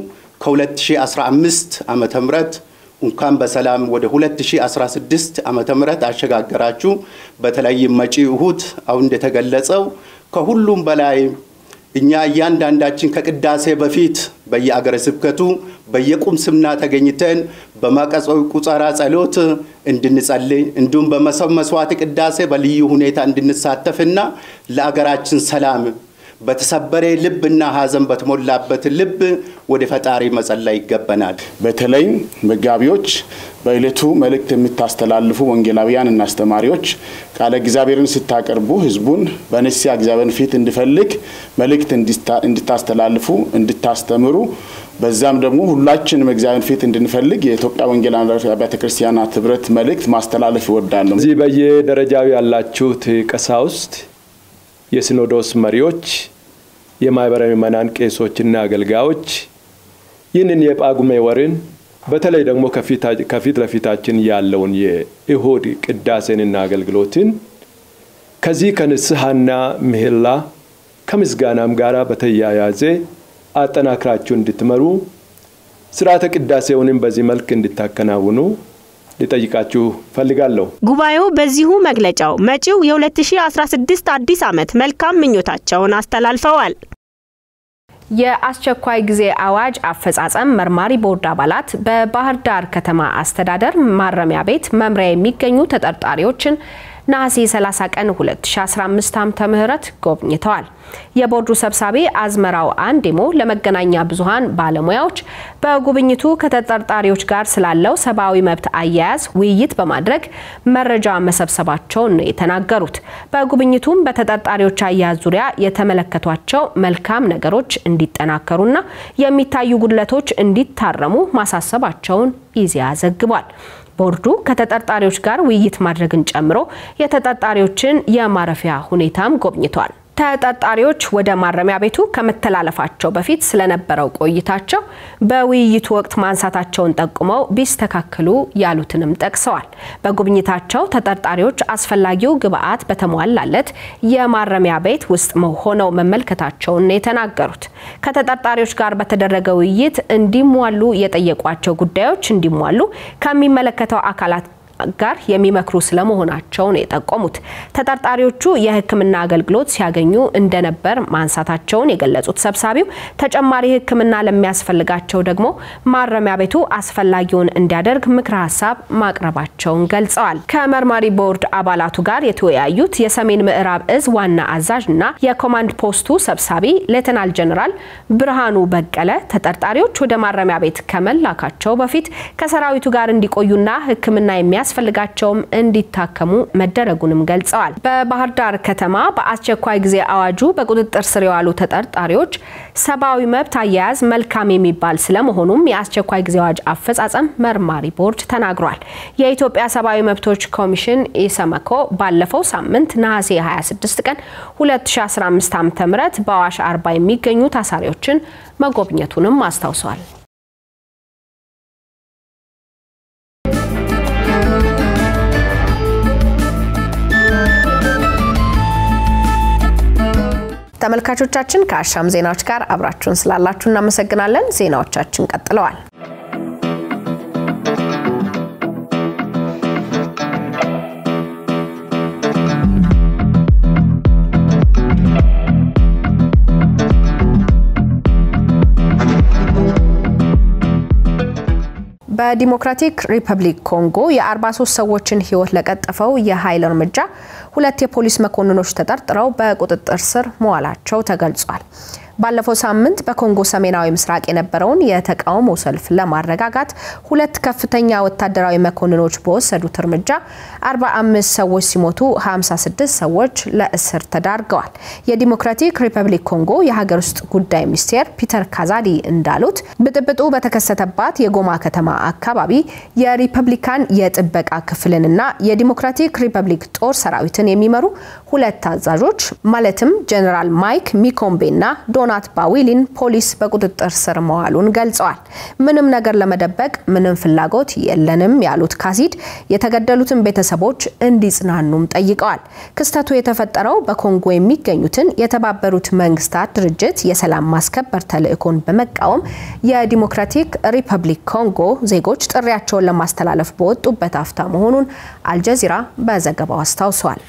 ከ2015 ዓመተ ምህረት እንኳን በሰላም ወደ 2016 ዓመተ ምህረት አሸጋገራችሁ። በተለይም መጪ እሁድ አሁን እንደተገለጸው ከሁሉም በላይ እኛ እያንዳንዳችን ከቅዳሴ በፊት በየአገረ ስብከቱ በየቁምስና ተገኝተን በመቀጾ ቁጸራ ጸሎት እንድንጸልይ እንዲሁም በመሰብ መስዋዕት ቅዳሴ በልዩ ሁኔታ እንድንሳተፍና ለአገራችን ሰላም በተሰበረ ልብና ሐዘን በተሞላበት ልብ ወደ ፈጣሪ መጸለይ ይገባናል። በተለይም መጋቢዎች በዕለቱ መልእክት የምታስተላልፉ ወንጌላውያን እና አስተማሪዎች ቃለ እግዚአብሔርን ስታቀርቡ ሕዝቡን በንስሐ እግዚአብሔርን ፊት እንዲፈልግ መልእክት እንድታስተላልፉ እንድታስተምሩ በዛም ደግሞ ሁላችንም እግዚአብሔር ፊት እንድንፈልግ የኢትዮጵያ ወንጌላውያን አብያተ ክርስቲያናት ህብረት መልእክት ማስተላለፍ ይወዳለሁ። እዚህ በየደረጃው ያላችሁት ቀሳውስት፣ የሲኖዶስ መሪዎች፣ የማህበረ ምዕመናን ቄሶችና አገልጋዮች ይህንን የጳጉሜ ወርን በተለይ ደግሞ ከፊት ለፊታችን ያለውን የእሁድ ቅዳሴንና አገልግሎትን ከዚህ ከንስሐና ምህላ ከምስጋናም ጋር በተያያዘ አጠናክራችሁ እንድትመሩ ስርዓተ ቅዳሴውንም በዚህ መልክ እንድታከናውኑ ሊጠይቃችሁ ፈልጋለሁ። ጉባኤው በዚሁ መግለጫው መጪው የ2016 አዲስ ዓመት መልካም ምኞታቸውን አስተላልፈዋል። የአስቸኳይ ጊዜ አዋጅ አፈጻጸም መርማሪ ቦርድ አባላት በባህር ዳር ከተማ አስተዳደር ማረሚያ ቤት መምሪያ የሚገኙ ተጠርጣሪዎችን ነሐሴ 30 ቀን 2015 ዓ.ም ጎብኝተዋል። የቦርዱ ሰብሳቢ አዝመራው አንዴሞ ለመገናኛ ብዙሃን ባለሙያዎች በጉብኝቱ ከተጠርጣሪዎች ጋር ስላለው ሰብአዊ መብት አያያዝ ውይይት በማድረግ መረጃ መሰብሰባቸውን ነው የተናገሩት። በጉብኝቱም በተጠርጣሪዎች አያያዝ ዙሪያ የተመለከቷቸው መልካም ነገሮች እንዲጠናከሩና የሚታዩ ጉድለቶች እንዲታረሙ ማሳሰባቸውን ኢዜአ ዘግቧል። ቦርዱ ከተጠርጣሪዎች ጋር ውይይት ማድረግን ጨምሮ የተጠርጣሪዎችን የማረፊያ ሁኔታም ጎብኝቷል። ተጠርጣሪዎች ወደ ማረሚያ ቤቱ ከመተላለፋቸው በፊት ስለነበረው ቆይታቸው በውይይቱ ወቅት ማንሳታቸውን ጠቁመው ቢስተካከሉ ያሉትንም ጠቅሰዋል። በጉብኝታቸው ተጠርጣሪዎች አስፈላጊው ግብዓት በተሟላለት የማረሚያ ቤት ውስጥ ሆነው መመልከታቸውን ነው የተናገሩት። ከተጠርጣሪዎች ጋር በተደረገ ውይይት እንዲሟሉ የጠየቋቸው ጉዳዮች እንዲሟሉ ከሚመለከተው አካላት ጋር የሚመክሩ ስለመሆናቸው ነው የጠቆሙት። ተጠርጣሪዎቹ የሕክምና አገልግሎት ሲያገኙ እንደነበር ማንሳታቸውን የገለጹት ሰብሳቢው ተጨማሪ ሕክምና ለሚያስፈልጋቸው ደግሞ ማረሚያ ቤቱ አስፈላጊውን እንዲያደርግ ምክረ ሀሳብ ማቅረባቸውን ገልጸዋል። ከመርማሪ ቦርድ አባላቱ ጋር የተወያዩት የሰሜን ምዕራብ እዝ ዋና አዛዥ እና የኮማንድ ፖስቱ ሰብሳቢ ሌተናል ጀኔራል ብርሃኑ በቀለ ተጠርጣሪዎች ወደ ማረሚያ ቤት ከመላካቸው በፊት ከሰራዊቱ ጋር እንዲቆዩና ሕክምና የሚያስ ቢያስፈልጋቸውም እንዲታከሙ መደረጉንም ገልጸዋል። በባህር ዳር ከተማ በአስቸኳይ ጊዜ አዋጁ በቁጥጥር ስር የዋሉ ተጠርጣሪዎች ሰብአዊ መብት አያያዝ መልካም የሚባል ስለመሆኑም የአስቸኳይ ጊዜ አዋጅ አፈጻጸም መርማሪ ቦርድ ተናግሯል። የኢትዮጵያ ሰብአዊ መብቶች ኮሚሽን ኢሰመኮ ባለፈው ሳምንት ነሐሴ 26 ቀን 2015 ዓ.ም በአዋሽ አርባ የሚገኙ ታሳሪዎችን መጎብኘቱንም አስታውሷል። ተመልካቾቻችን ከአሻም ዜናዎች ጋር አብራችሁን ስላላችሁ እናመሰግናለን። ዜናዎቻችን ቀጥለዋል። በዲሞክራቲክ ሪፐብሊክ ኮንጎ የ43 ሰዎችን ሕይወት ለቀጠፈው የኃይል እርምጃ ሁለት የፖሊስ መኮንኖች ተጠርጥረው በቁጥጥር ስር መዋላቸው ተገልጿል። ባለፈው ሳምንት በኮንጎ ሰሜናዊ ምስራቅ የነበረውን የተቃውሞ ሰልፍ ለማረጋጋት ሁለት ከፍተኛ ወታደራዊ መኮንኖች በወሰዱት እርምጃ 45 ሰዎች ሲሞቱ 56 ሰዎች ለእስር ተዳርገዋል። የዲሞክራቲክ ሪፐብሊክ ኮንጎ የሀገር ውስጥ ጉዳይ ሚኒስቴር ፒተር ካዛዲ እንዳሉት ብጥብጡ በተከሰተባት የጎማ ከተማ አካባቢ የሪፐብሊካን የጥበቃ ክፍልንና የዲሞክራቲክ ሪፐብሊክ ጦር ሰራዊትን የሚመሩ ሁለት አዛዦች ማለትም ጀኔራል ማይክ ሚኮምቤና ዶናት ባዊሊን ፖሊስ በቁጥጥር ስር መዋሉን ገልጸዋል። ምንም ነገር ለመደበቅ ምንም ፍላጎት የለንም ያሉት ካሲድ የተገደሉትን ቤተሰቦች እንዲጽናኑም ጠይቀዋል። ክስተቱ የተፈጠረው በኮንጎ የሚገኙትን የተባበሩት መንግስታት ድርጅት የሰላም ማስከበር ተልዕኮን በመቃወም የዲሞክራቲክ ሪፐብሊክ ኮንጎ ዜጎች ጥሪያቸውን ለማስተላለፍ በወጡበት አፍታ መሆኑን አልጀዚራ በዘገባው አስታውሷል።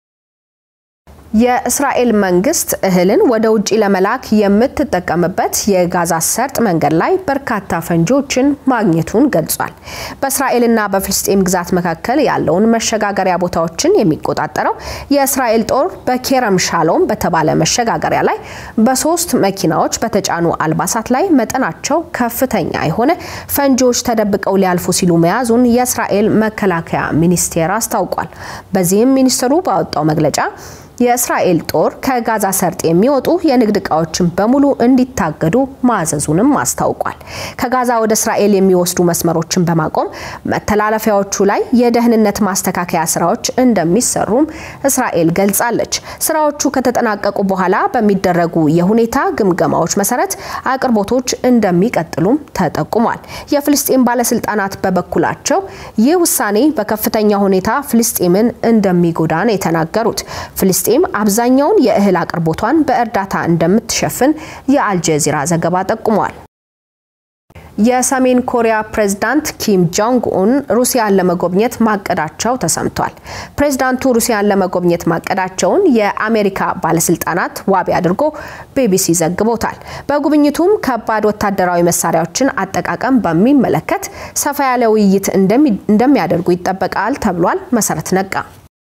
የእስራኤል መንግስት እህልን ወደ ውጭ ለመላክ የምትጠቀምበት የጋዛ ሰርጥ መንገድ ላይ በርካታ ፈንጂዎችን ማግኘቱን ገልጿል። በእስራኤልና በፍልስጤም ግዛት መካከል ያለውን መሸጋገሪያ ቦታዎችን የሚቆጣጠረው የእስራኤል ጦር በኬረም ሻሎም በተባለ መሸጋገሪያ ላይ በሶስት መኪናዎች በተጫኑ አልባሳት ላይ መጠናቸው ከፍተኛ የሆነ ፈንጂዎች ተደብቀው ሊያልፉ ሲሉ መያዙን የእስራኤል መከላከያ ሚኒስቴር አስታውቋል። በዚህም ሚኒስትሩ ባወጣው መግለጫ የእስራኤል ጦር ከጋዛ ሰርጥ የሚወጡ የንግድ እቃዎችን በሙሉ እንዲታገዱ ማዘዙንም አስታውቋል። ከጋዛ ወደ እስራኤል የሚወስዱ መስመሮችን በማቆም መተላለፊያዎቹ ላይ የደህንነት ማስተካከያ ስራዎች እንደሚሰሩም እስራኤል ገልጻለች። ስራዎቹ ከተጠናቀቁ በኋላ በሚደረጉ የሁኔታ ግምገማዎች መሰረት አቅርቦቶች እንደሚቀጥሉም ተጠቁሟል። የፍልስጤም ባለስልጣናት በበኩላቸው ይህ ውሳኔ በከፍተኛ ሁኔታ ፍልስጤምን እንደሚጎዳ ነው የተናገሩት። ፍልስጤም አብዛኛውን የእህል አቅርቦቷን በእርዳታ እንደምትሸፍን የአልጀዚራ ዘገባ ጠቁሟል። የሰሜን ኮሪያ ፕሬዝዳንት ኪም ጆንግ ኡን ሩሲያን ለመጎብኘት ማቀዳቸው ተሰምቷል። ፕሬዝዳንቱ ሩሲያን ለመጎብኘት ማቀዳቸውን የአሜሪካ ባለስልጣናት ዋቢ አድርጎ ቢቢሲ ዘግቦታል። በጉብኝቱም ከባድ ወታደራዊ መሳሪያዎችን አጠቃቀም በሚመለከት ሰፋ ያለ ውይይት እንደሚያደርጉ ይጠበቃል ተብሏል። መሰረት ነቃ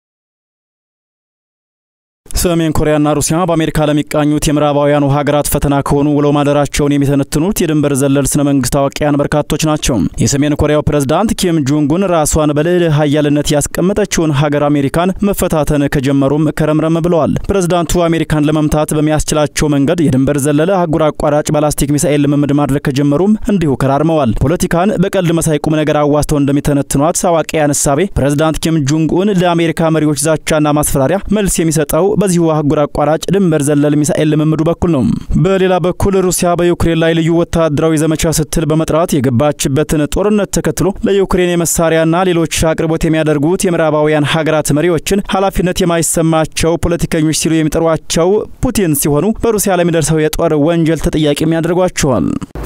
ሰሜን ኮሪያና ሩሲያ በአሜሪካ ለሚቃኙት የምዕራባውያኑ ሀገራት ፈተና ከሆኑ ውለው ማደራቸውን የሚተነትኑት የድንበር ዘለል ስነ መንግስት አዋቂያን በርካቶች ናቸው። የሰሜን ኮሪያው ፕሬዝዳንት ኪም ጁንጉን ራሷን በልዕለ ሀያልነት ያስቀመጠችውን ሀገር አሜሪካን መፈታተን ከጀመሩም ከረምረም ብለዋል። ፕሬዝዳንቱ አሜሪካን ለመምታት በሚያስችላቸው መንገድ የድንበር ዘለለ አህጉር አቋራጭ ባላስቲክ ሚሳኤል ልምምድ ማድረግ ከጀመሩም እንዲሁ ከራርመዋል። ፖለቲካን በቀልድ መሳይ ቁም ነገር አዋስተው እንደሚተነትኗት አዋቂያን እሳቤ ፕሬዝዳንት ኪም ጁንጉን ለአሜሪካ መሪዎች ዛቻና ማስፈራሪያ መልስ የሚሰጠው በዚሁ አህጉር አቋራጭ ድንበር ዘለል ሚሳኤል ልምምዱ በኩል ነው። በሌላ በኩል ሩሲያ በዩክሬን ላይ ልዩ ወታደራዊ ዘመቻ ስትል በመጥራት የገባችበትን ጦርነት ተከትሎ ለዩክሬን የመሳሪያና ሌሎች አቅርቦት የሚያደርጉት የምዕራባውያን ሀገራት መሪዎችን ኃላፊነት የማይሰማቸው ፖለቲከኞች ሲሉ የሚጠሯቸው ፑቲን ሲሆኑ በሩሲያ ለሚደርሰው የጦር ወንጀል ተጠያቂም ያደርጓቸዋል።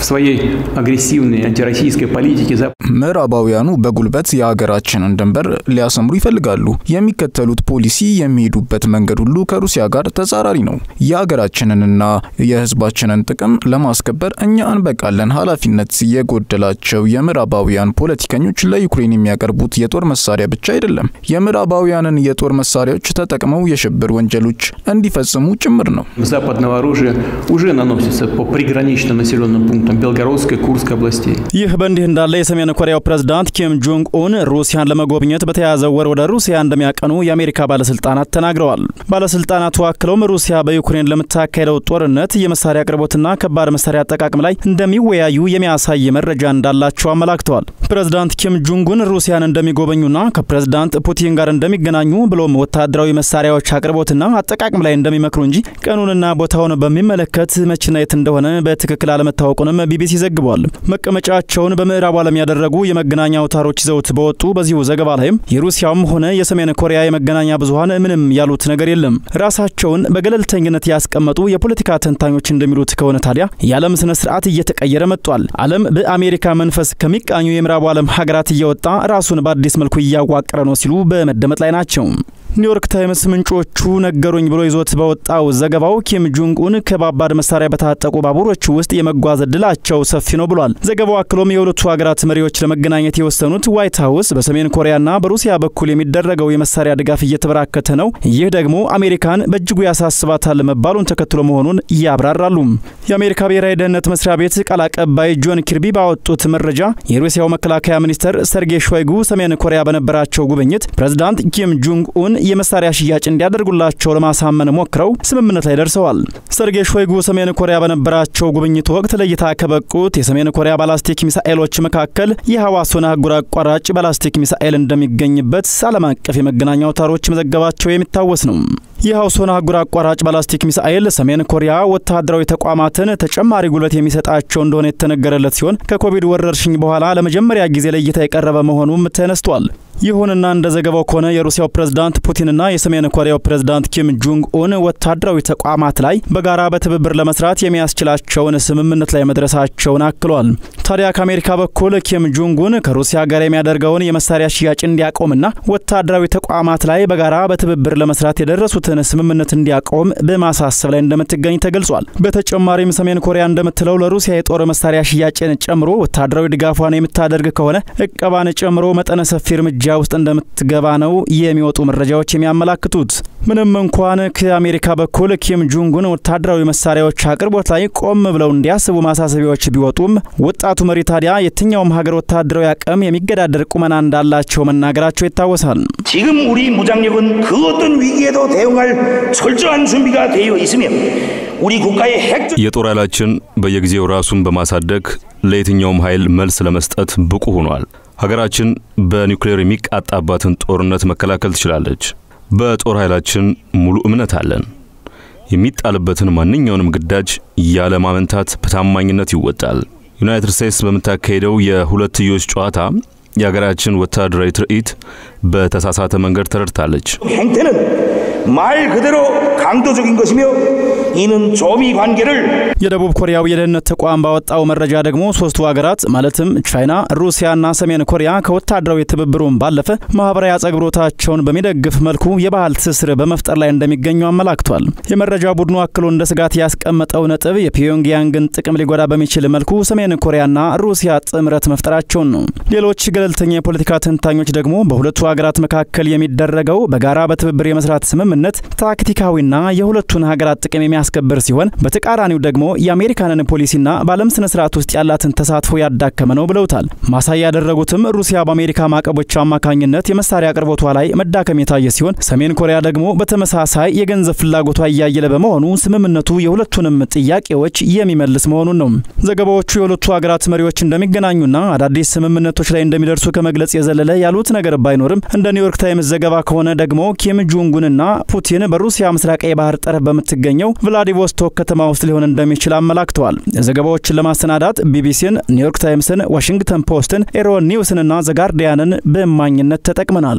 ምዕራባውያኑ በጉልበት የሀገራችንን ድንበር ሊያሰምሩ ይፈልጋሉ። የሚከተሉት ፖሊሲ የሚሄዱበት መንገድ ሁሉ ከሩሲያ ጋር ተጻራሪ ነው። የሀገራችንንና የሕዝባችንን ጥቅም ለማስከበር እኛ እንበቃለን። ኃላፊነት የጎደላቸው የምዕራባውያን ፖለቲከኞች ለዩክሬን የሚያቀርቡት የጦር መሳሪያ ብቻ አይደለም፣ የምዕራባውያንን የጦር መሳሪያዎች ተጠቅመው የሽብር ወንጀሎች እንዲፈጽሙ ጭምር ነው። Западного оружия уже наносится по приграничным населенным пунктам Белгородской, Курской областей. ይህ በእንዲህ እንዳለ የሰሜን ኮሪያው ፕሬዝዳንት ኪም ጆንግ ኡን ሩሲያን ለመጎብኘት በተያዘው ወር ወደ ሩሲያ እንደሚያቀኑ የአሜሪካ ባለስልጣናት ተናግረዋል። ባለስልጣናቱ አክለውም ሩሲያ በዩክሬን ለምታካሄደው ጦርነት የመሳሪያ አቅርቦትና ከባድ መሳሪያ አጠቃቅም ላይ እንደሚወያዩ የሚያሳይ መረጃ እንዳላቸው አመላክተዋል። ፕሬዝዳንት ኪም ጆንጉን ሩሲያን እንደሚጎበኙና ከፕሬዝዳንት ፑቲን ጋር እንደሚገናኙ ብሎም ወታደራዊ መሳሪያዎች አቅርቦትና አጠቃቅም ላይ እንደሚመክሩ እንጂ ቀኑንና ቦታውን በሚመለከት መቼና የት እንደሆነ በትክክል አለመታወቁንም ቢቢሲ ዘግቧል። መቀመጫቸውን በምዕራቡ ዓለም ያደረጉ የመገናኛ አውታሮች ይዘውት በወጡ በዚሁ ዘገባ ላይም የሩሲያውም ሆነ የሰሜን ኮሪያ የመገናኛ ብዙኃን ምንም ያሉት ነገር የለም። ራሳቸውን በገለልተኝነት ያስቀመጡ የፖለቲካ ተንታኞች እንደሚሉት ከሆነ ታዲያ የዓለም ስነ ስርዓት እየተቀየረ መጥቷል። ዓለም በአሜሪካ መንፈስ ከሚቃኙ የምዕራቡ ዓለም ሀገራት እየወጣ ራሱን በአዲስ መልኩ እያዋቀረ ነው ሲሉ በመደመጥ ላይ ናቸው። ኒውዮርክ ታይምስ ምንጮቹ ነገሩኝ ብሎ ይዞት በወጣው ዘገባው ኪም ጆንግ ኡን ከባባድ መሳሪያ በታጠቁ ባቡሮች ውስጥ የመጓዝ እድላቸው ሰፊ ነው ብሏል። ዘገባው አክሎም የሁለቱ ሀገራት መሪዎች ለመገናኘት የወሰኑት ዋይት ሀውስ በሰሜን ኮሪያና በሩሲያ በኩል የሚደረገው የመሳሪያ ድጋፍ እየተበራከተ ነው፣ ይህ ደግሞ አሜሪካን በእጅጉ ያሳስባታል መባሉን ተከትሎ መሆኑን ያብራራሉ። የአሜሪካ ብሔራዊ ደህንነት መስሪያ ቤት ቃል አቀባይ ጆን ኪርቢ ባወጡት መረጃ የሩሲያው መከላከያ ሚኒስተር ሰርጌይ ሾይጉ ሰሜን ኮሪያ በነበራቸው ጉብኝት ፕሬዝዳንት ኪም ጆንግ ኡን የመሳሪያ ሽያጭ እንዲያደርጉላቸው ለማሳመን ሞክረው ስምምነት ላይ ደርሰዋል። ሰርጌይ ሾይጉ ሰሜን ኮሪያ በነበራቸው ጉብኝት ወቅት ለእይታ ከበቁት የሰሜን ኮሪያ ባላስቲክ ሚሳኤሎች መካከል የሐዋሱን አህጉር አቋራጭ ባላስቲክ ሚሳኤል እንደሚገኝበት ዓለም አቀፍ የመገናኛ አውታሮች መዘገባቸው የሚታወስ ነው። የሐውሶን አህጉር አቋራጭ ባላስቲክ ሚሳኤል ሰሜን ኮሪያ ወታደራዊ ተቋማትን ተጨማሪ ጉልበት የሚሰጣቸው እንደሆነ የተነገረለት ሲሆን ከኮቪድ ወረርሽኝ በኋላ ለመጀመሪያ ጊዜ ለእይታ የቀረበ መሆኑም ተነስቷል። ይሁንና እንደ ዘገባው ከሆነ የሩሲያው ፕሬዝዳንት ፑቲንና የሰሜን ኮሪያው ፕሬዝዳንት ኪም ጆንግ ኡን ወታደራዊ ተቋማት ላይ በጋራ በትብብር ለመስራት የሚያስችላቸውን ስምምነት ላይ መድረሳቸውን አክሏል። ታዲያ ከአሜሪካ በኩል ኪም ጆንግ ኡን ከሩሲያ ጋር የሚያደርገውን የመሳሪያ ሽያጭ እንዲያቆምና ወታደራዊ ተቋማት ላይ በጋራ በትብብር ለመስራት የደረሱትን ስምምነት እንዲያቆም በማሳሰብ ላይ እንደምትገኝ ተገልጿል። በተጨማሪም ሰሜን ኮሪያ እንደምትለው ለሩሲያ የጦር መሳሪያ ሽያጭን ጨምሮ ወታደራዊ ድጋፏን የምታደርግ ከሆነ እቀባን ጨምሮ መጠነ ሰፊ እርምጃ ውስጥ እንደምትገባ ነው የሚወጡ መረጃዎች የሚያመላክቱት። ምንም እንኳን ከአሜሪካ በኩል ኪም ጆንጉን ወታደራዊ መሳሪያዎች አቅርቦት ላይ ቆም ብለው እንዲያስቡ ማሳሰቢያዎች ቢወጡም ወጣቱ መሪ ታዲያ የትኛውም ሀገር ወታደራዊ አቅም የሚገዳደር ቁመና እንዳላቸው መናገራቸው ይታወሳል። 지금 우리 무장력은 그 어떤 위기에도 대응할 철저한 준비가 되어 있으며 우리 국가의 핵 የጦር ኃይላችን በየጊዜው ራሱን በማሳደግ ለየትኛውም ኃይል መልስ ለመስጠት ብቁ ሆኗል። ሀገራችን በኒውክሌር የሚቃጣባትን ጦርነት መከላከል ትችላለች። በጦር ኃይላችን ሙሉ እምነት አለን። የሚጣልበትን ማንኛውንም ግዳጅ ያለ ማመንታት በታማኝነት ይወጣል። ዩናይትድ ስቴትስ በምታካሄደው የሁለትዮሽ ጨዋታ የሀገራችን ወታደራዊ ትርኢት በተሳሳተ መንገድ ተረድታለች። 행태는 말 그대로 강도적인 것이며 이는 조미 관계를 የደቡብ ኮሪያው የደህንነት ተቋም ባወጣው መረጃ ደግሞ ሶስቱ ሀገራት ማለትም ቻይና፣ ሩሲያና ሰሜን ኮሪያ ከወታደራዊ ትብብሩም ባለፈ ማህበራዊ አጸግብሮታቸውን በሚደግፍ መልኩ የባህል ትስስር በመፍጠር ላይ እንደሚገኙ አመላክቷል። የመረጃ ቡድኑ አክሎ እንደ ስጋት ያስቀመጠው ነጥብ የፒዮንግያንግን ጥቅም ሊጎዳ በሚችል መልኩ ሰሜን ኮሪያና ሩሲያ ጥምረት መፍጠራቸውን ነው። ሌሎች ገለልተኛ የፖለቲካ ተንታኞች ደግሞ በሁለቱ ሀገራት መካከል የሚደረገው በጋራ በትብብር የመስራት ስምምነት ታክቲካዊና የሁለቱን ሀገራት ጥቅም የሚያስከብር ሲሆን በተቃራኒው ደግሞ የአሜሪካንን ፖሊሲና በዓለም ስነ ስርዓት ውስጥ ያላትን ተሳትፎ ያዳከመ ነው ብለውታል። ማሳያ ያደረጉትም ሩሲያ በአሜሪካ ማዕቀቦች አማካኝነት የመሳሪያ አቅርቦቷ ላይ መዳከም የታየ ሲሆን ሰሜን ኮሪያ ደግሞ በተመሳሳይ የገንዘብ ፍላጎቷ እያየለ በመሆኑ ስምምነቱ የሁለቱንም ጥያቄዎች የሚመልስ መሆኑን ነው። ዘገባዎቹ የሁለቱ ሀገራት መሪዎች እንደሚገናኙና አዳዲስ ስምምነቶች ላይ እንደሚደርሱ ከመግለጽ የዘለለ ያሉት ነገር ባይኖርም እንደ ኒውዮርክ ታይምስ ዘገባ ከሆነ ደግሞ ኪም ጆንጉንና ፑቲን በሩሲያ ምስራቃዊ ባህር ጠረፍ በምትገኘው ቭላዲቮስቶክ ከተማ ውስጥ ሊሆን እንደሚችል አመላክተዋል። ዘገባዎችን ለማሰናዳት ቢቢሲን፣ ኒውዮርክ ታይምስን፣ ዋሽንግተን ፖስትን፣ ኤሮ ኒውስንና ዘጋርዲያንን በእማኝነት ተጠቅመናል።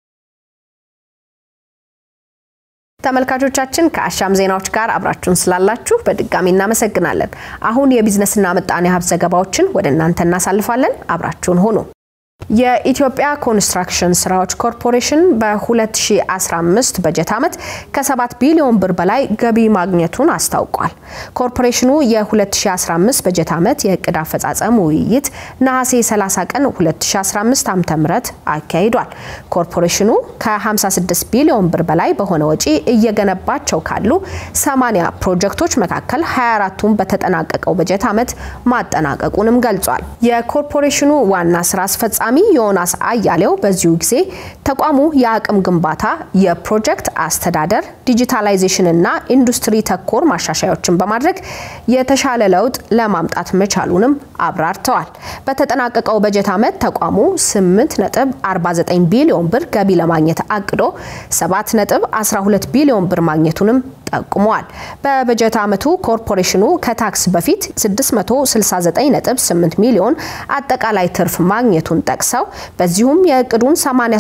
ተመልካቾቻችን ከአሻም ዜናዎች ጋር አብራችሁን ስላላችሁ በድጋሚ እናመሰግናለን። አሁን የቢዝነስና ምጣኔ ሀብት ዘገባዎችን ወደ እናንተ እናሳልፋለን። አብራችሁን ሆኑ። የኢትዮጵያ ኮንስትራክሽን ስራዎች ኮርፖሬሽን በ2015 በጀት ዓመት ከ7 ቢሊዮን ብር በላይ ገቢ ማግኘቱን አስታውቋል። ኮርፖሬሽኑ የ2015 በጀት ዓመት የእቅድ አፈጻጸም ውይይት ነሐሴ 30 ቀን 2015 ዓ.ም አካሂዷል። ኮርፖሬሽኑ ከ56 ቢሊዮን ብር በላይ በሆነ ወጪ እየገነባቸው ካሉ 80 ፕሮጀክቶች መካከል 24ቱን በተጠናቀቀው በጀት ዓመት ማጠናቀቁንም ገልጿል። የኮርፖሬሽኑ ዋና ስራ አስፈጻሚ ዮናስ አያሌው በዚሁ ጊዜ ተቋሙ የአቅም ግንባታ፣ የፕሮጀክት አስተዳደር፣ ዲጂታላይዜሽን እና ኢንዱስትሪ ተኮር ማሻሻያዎችን በማድረግ የተሻለ ለውጥ ለማምጣት መቻሉንም አብራርተዋል። በተጠናቀቀው በጀት ዓመት ተቋሙ 8.49 ቢሊዮን ብር ገቢ ለማግኘት አቅዶ 7.12 ቢሊዮን ብር ማግኘቱንም ጠቁመዋል። በበጀት ዓመቱ ኮርፖሬሽኑ ከታክስ በፊት 669.8 ሚሊዮን አጠቃላይ ትርፍ ማግኘቱን ጠቅሰው በዚሁም የእቅዱን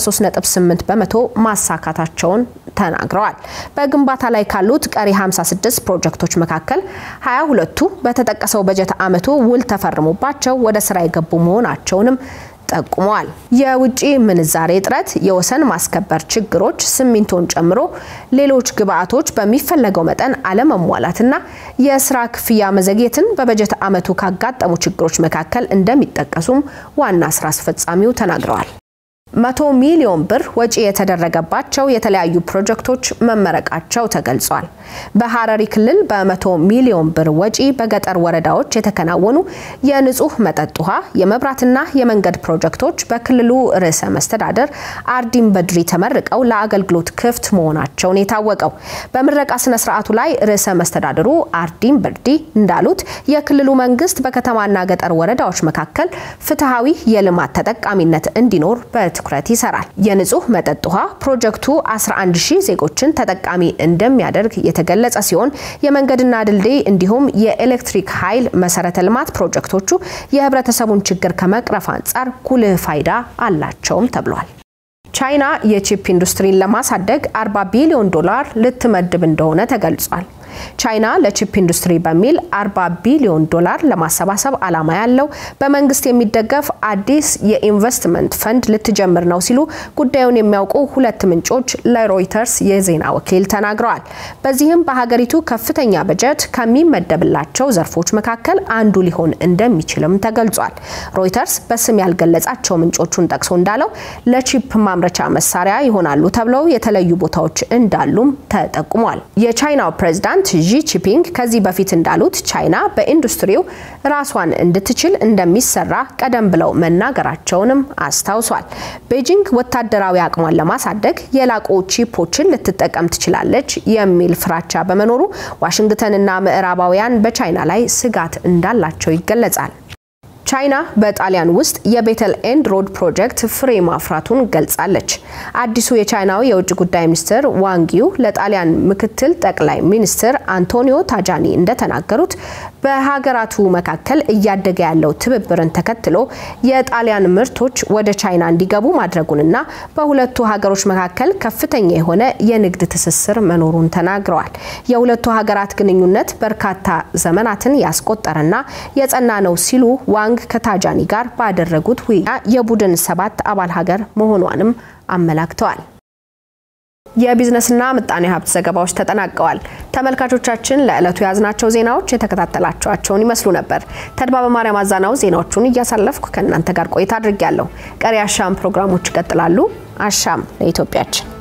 83.8 በመቶ ማሳካታቸውን ተናግረዋል። በግንባታ ላይ ካሉት ቀሪ 56 ፕሮጀክቶች መካከል 22ቱ በተጠቀሰው በጀት ዓመቱ ውል ተፈርሞባቸው ወደ ስራ የገቡ መሆናቸውንም ጠቁመዋል። የውጭ ምንዛሬ እጥረት፣ የወሰን ማስከበር ችግሮች፣ ሲሚንቶን ጨምሮ ሌሎች ግብአቶች በሚፈለገው መጠን አለመሟላትና የስራ ክፍያ መዘግየትን በበጀት ዓመቱ ካጋጠሙ ችግሮች መካከል እንደሚጠቀሱም ዋና ስራ አስፈጻሚው ተናግረዋል። መቶ ሚሊዮን ብር ወጪ የተደረገባቸው የተለያዩ ፕሮጀክቶች መመረቃቸው ተገልጿል። በሐረሪ ክልል በመቶ ሚሊዮን ብር ወጪ በገጠር ወረዳዎች የተከናወኑ የንጹህ መጠጥ ውሃ፣ የመብራትና የመንገድ ፕሮጀክቶች በክልሉ ርዕሰ መስተዳደር አርዲን በድሪ ተመርቀው ለአገልግሎት ክፍት መሆናቸውን የታወቀው በምረቃ ስነ ስርዓቱ ላይ ርዕሰ መስተዳድሩ አርዲን በድሪ እንዳሉት የክልሉ መንግስት በከተማና ገጠር ወረዳዎች መካከል ፍትሐዊ የልማት ተጠቃሚነት እንዲኖር በት ትኩረት ይሰራል። የንጹህ መጠጥ ውሃ ፕሮጀክቱ 11 ሺህ ዜጎችን ተጠቃሚ እንደሚያደርግ የተገለጸ ሲሆን የመንገድና ድልድይ እንዲሁም የኤሌክትሪክ ኃይል መሰረተ ልማት ፕሮጀክቶቹ የህብረተሰቡን ችግር ከመቅረፍ አንጻር ጉልህ ፋይዳ አላቸውም ተብሏል። ቻይና የቺፕ ኢንዱስትሪን ለማሳደግ 40 ቢሊዮን ዶላር ልትመድብ እንደሆነ ተገልጿል። ቻይና ለቺፕ ኢንዱስትሪ በሚል 40 ቢሊዮን ዶላር ለማሰባሰብ ዓላማ ያለው በመንግስት የሚደገፍ አዲስ የኢንቨስትመንት ፈንድ ልትጀምር ነው ሲሉ ጉዳዩን የሚያውቁ ሁለት ምንጮች ለሮይተርስ የዜና ወኪል ተናግረዋል። በዚህም በሀገሪቱ ከፍተኛ በጀት ከሚመደብላቸው ዘርፎች መካከል አንዱ ሊሆን እንደሚችልም ተገልጿል። ሮይተርስ በስም ያልገለጻቸው ምንጮቹን ጠቅሶ እንዳለው ለቺፕ ማምረቻ መሳሪያ ይሆናሉ ተብለው የተለዩ ቦታዎች እንዳሉም ተጠቁሟል። የቻይናው ፕሬዝዳንት ዢ ጂንፒንግ ከዚህ በፊት እንዳሉት ቻይና በኢንዱስትሪው ራሷን እንድትችል እንደሚሰራ ቀደም ብለው መናገራቸውንም አስታውሷል። ቤጂንግ ወታደራዊ አቅሟን ለማሳደግ የላቁ ቺፖችን ልትጠቀም ትችላለች የሚል ፍራቻ በመኖሩ ዋሽንግተንና ምዕራባውያን በቻይና ላይ ስጋት እንዳላቸው ይገለጻል። ቻይና በጣሊያን ውስጥ የቤተል ኤንድ ሮድ ፕሮጀክት ፍሬ ማፍራቱን ገልጻለች። አዲሱ የቻይናው የውጭ ጉዳይ ሚኒስትር ዋንጊው ለጣሊያን ምክትል ጠቅላይ ሚኒስትር አንቶኒዮ ታጃኒ እንደተናገሩት በሀገራቱ መካከል እያደገ ያለው ትብብርን ተከትሎ የጣሊያን ምርቶች ወደ ቻይና እንዲገቡ ማድረጉንና በሁለቱ ሀገሮች መካከል ከፍተኛ የሆነ የንግድ ትስስር መኖሩን ተናግረዋል። የሁለቱ ሀገራት ግንኙነት በርካታ ዘመናትን ያስቆጠረና የጸና ነው ሲሉ ዋንግ ከታጃኒ ጋር ባደረጉት ውይይት የቡድን ሰባት አባል ሀገር መሆኗንም አመላክተዋል። የቢዝነስና ምጣኔ ሀብት ዘገባዎች ተጠናቀዋል። ተመልካቾቻችን ለዕለቱ የያዝናቸው ዜናዎች የተከታተላችኋቸውን ይመስሉ ነበር። ተድባበ ማርያም አዛናው ዜናዎቹን እያሳለፍኩ ከእናንተ ጋር ቆይታ አድርጊያለሁ። ቀሪ አሻም ፕሮግራሞች ይቀጥላሉ። አሻም ለኢትዮጵያችን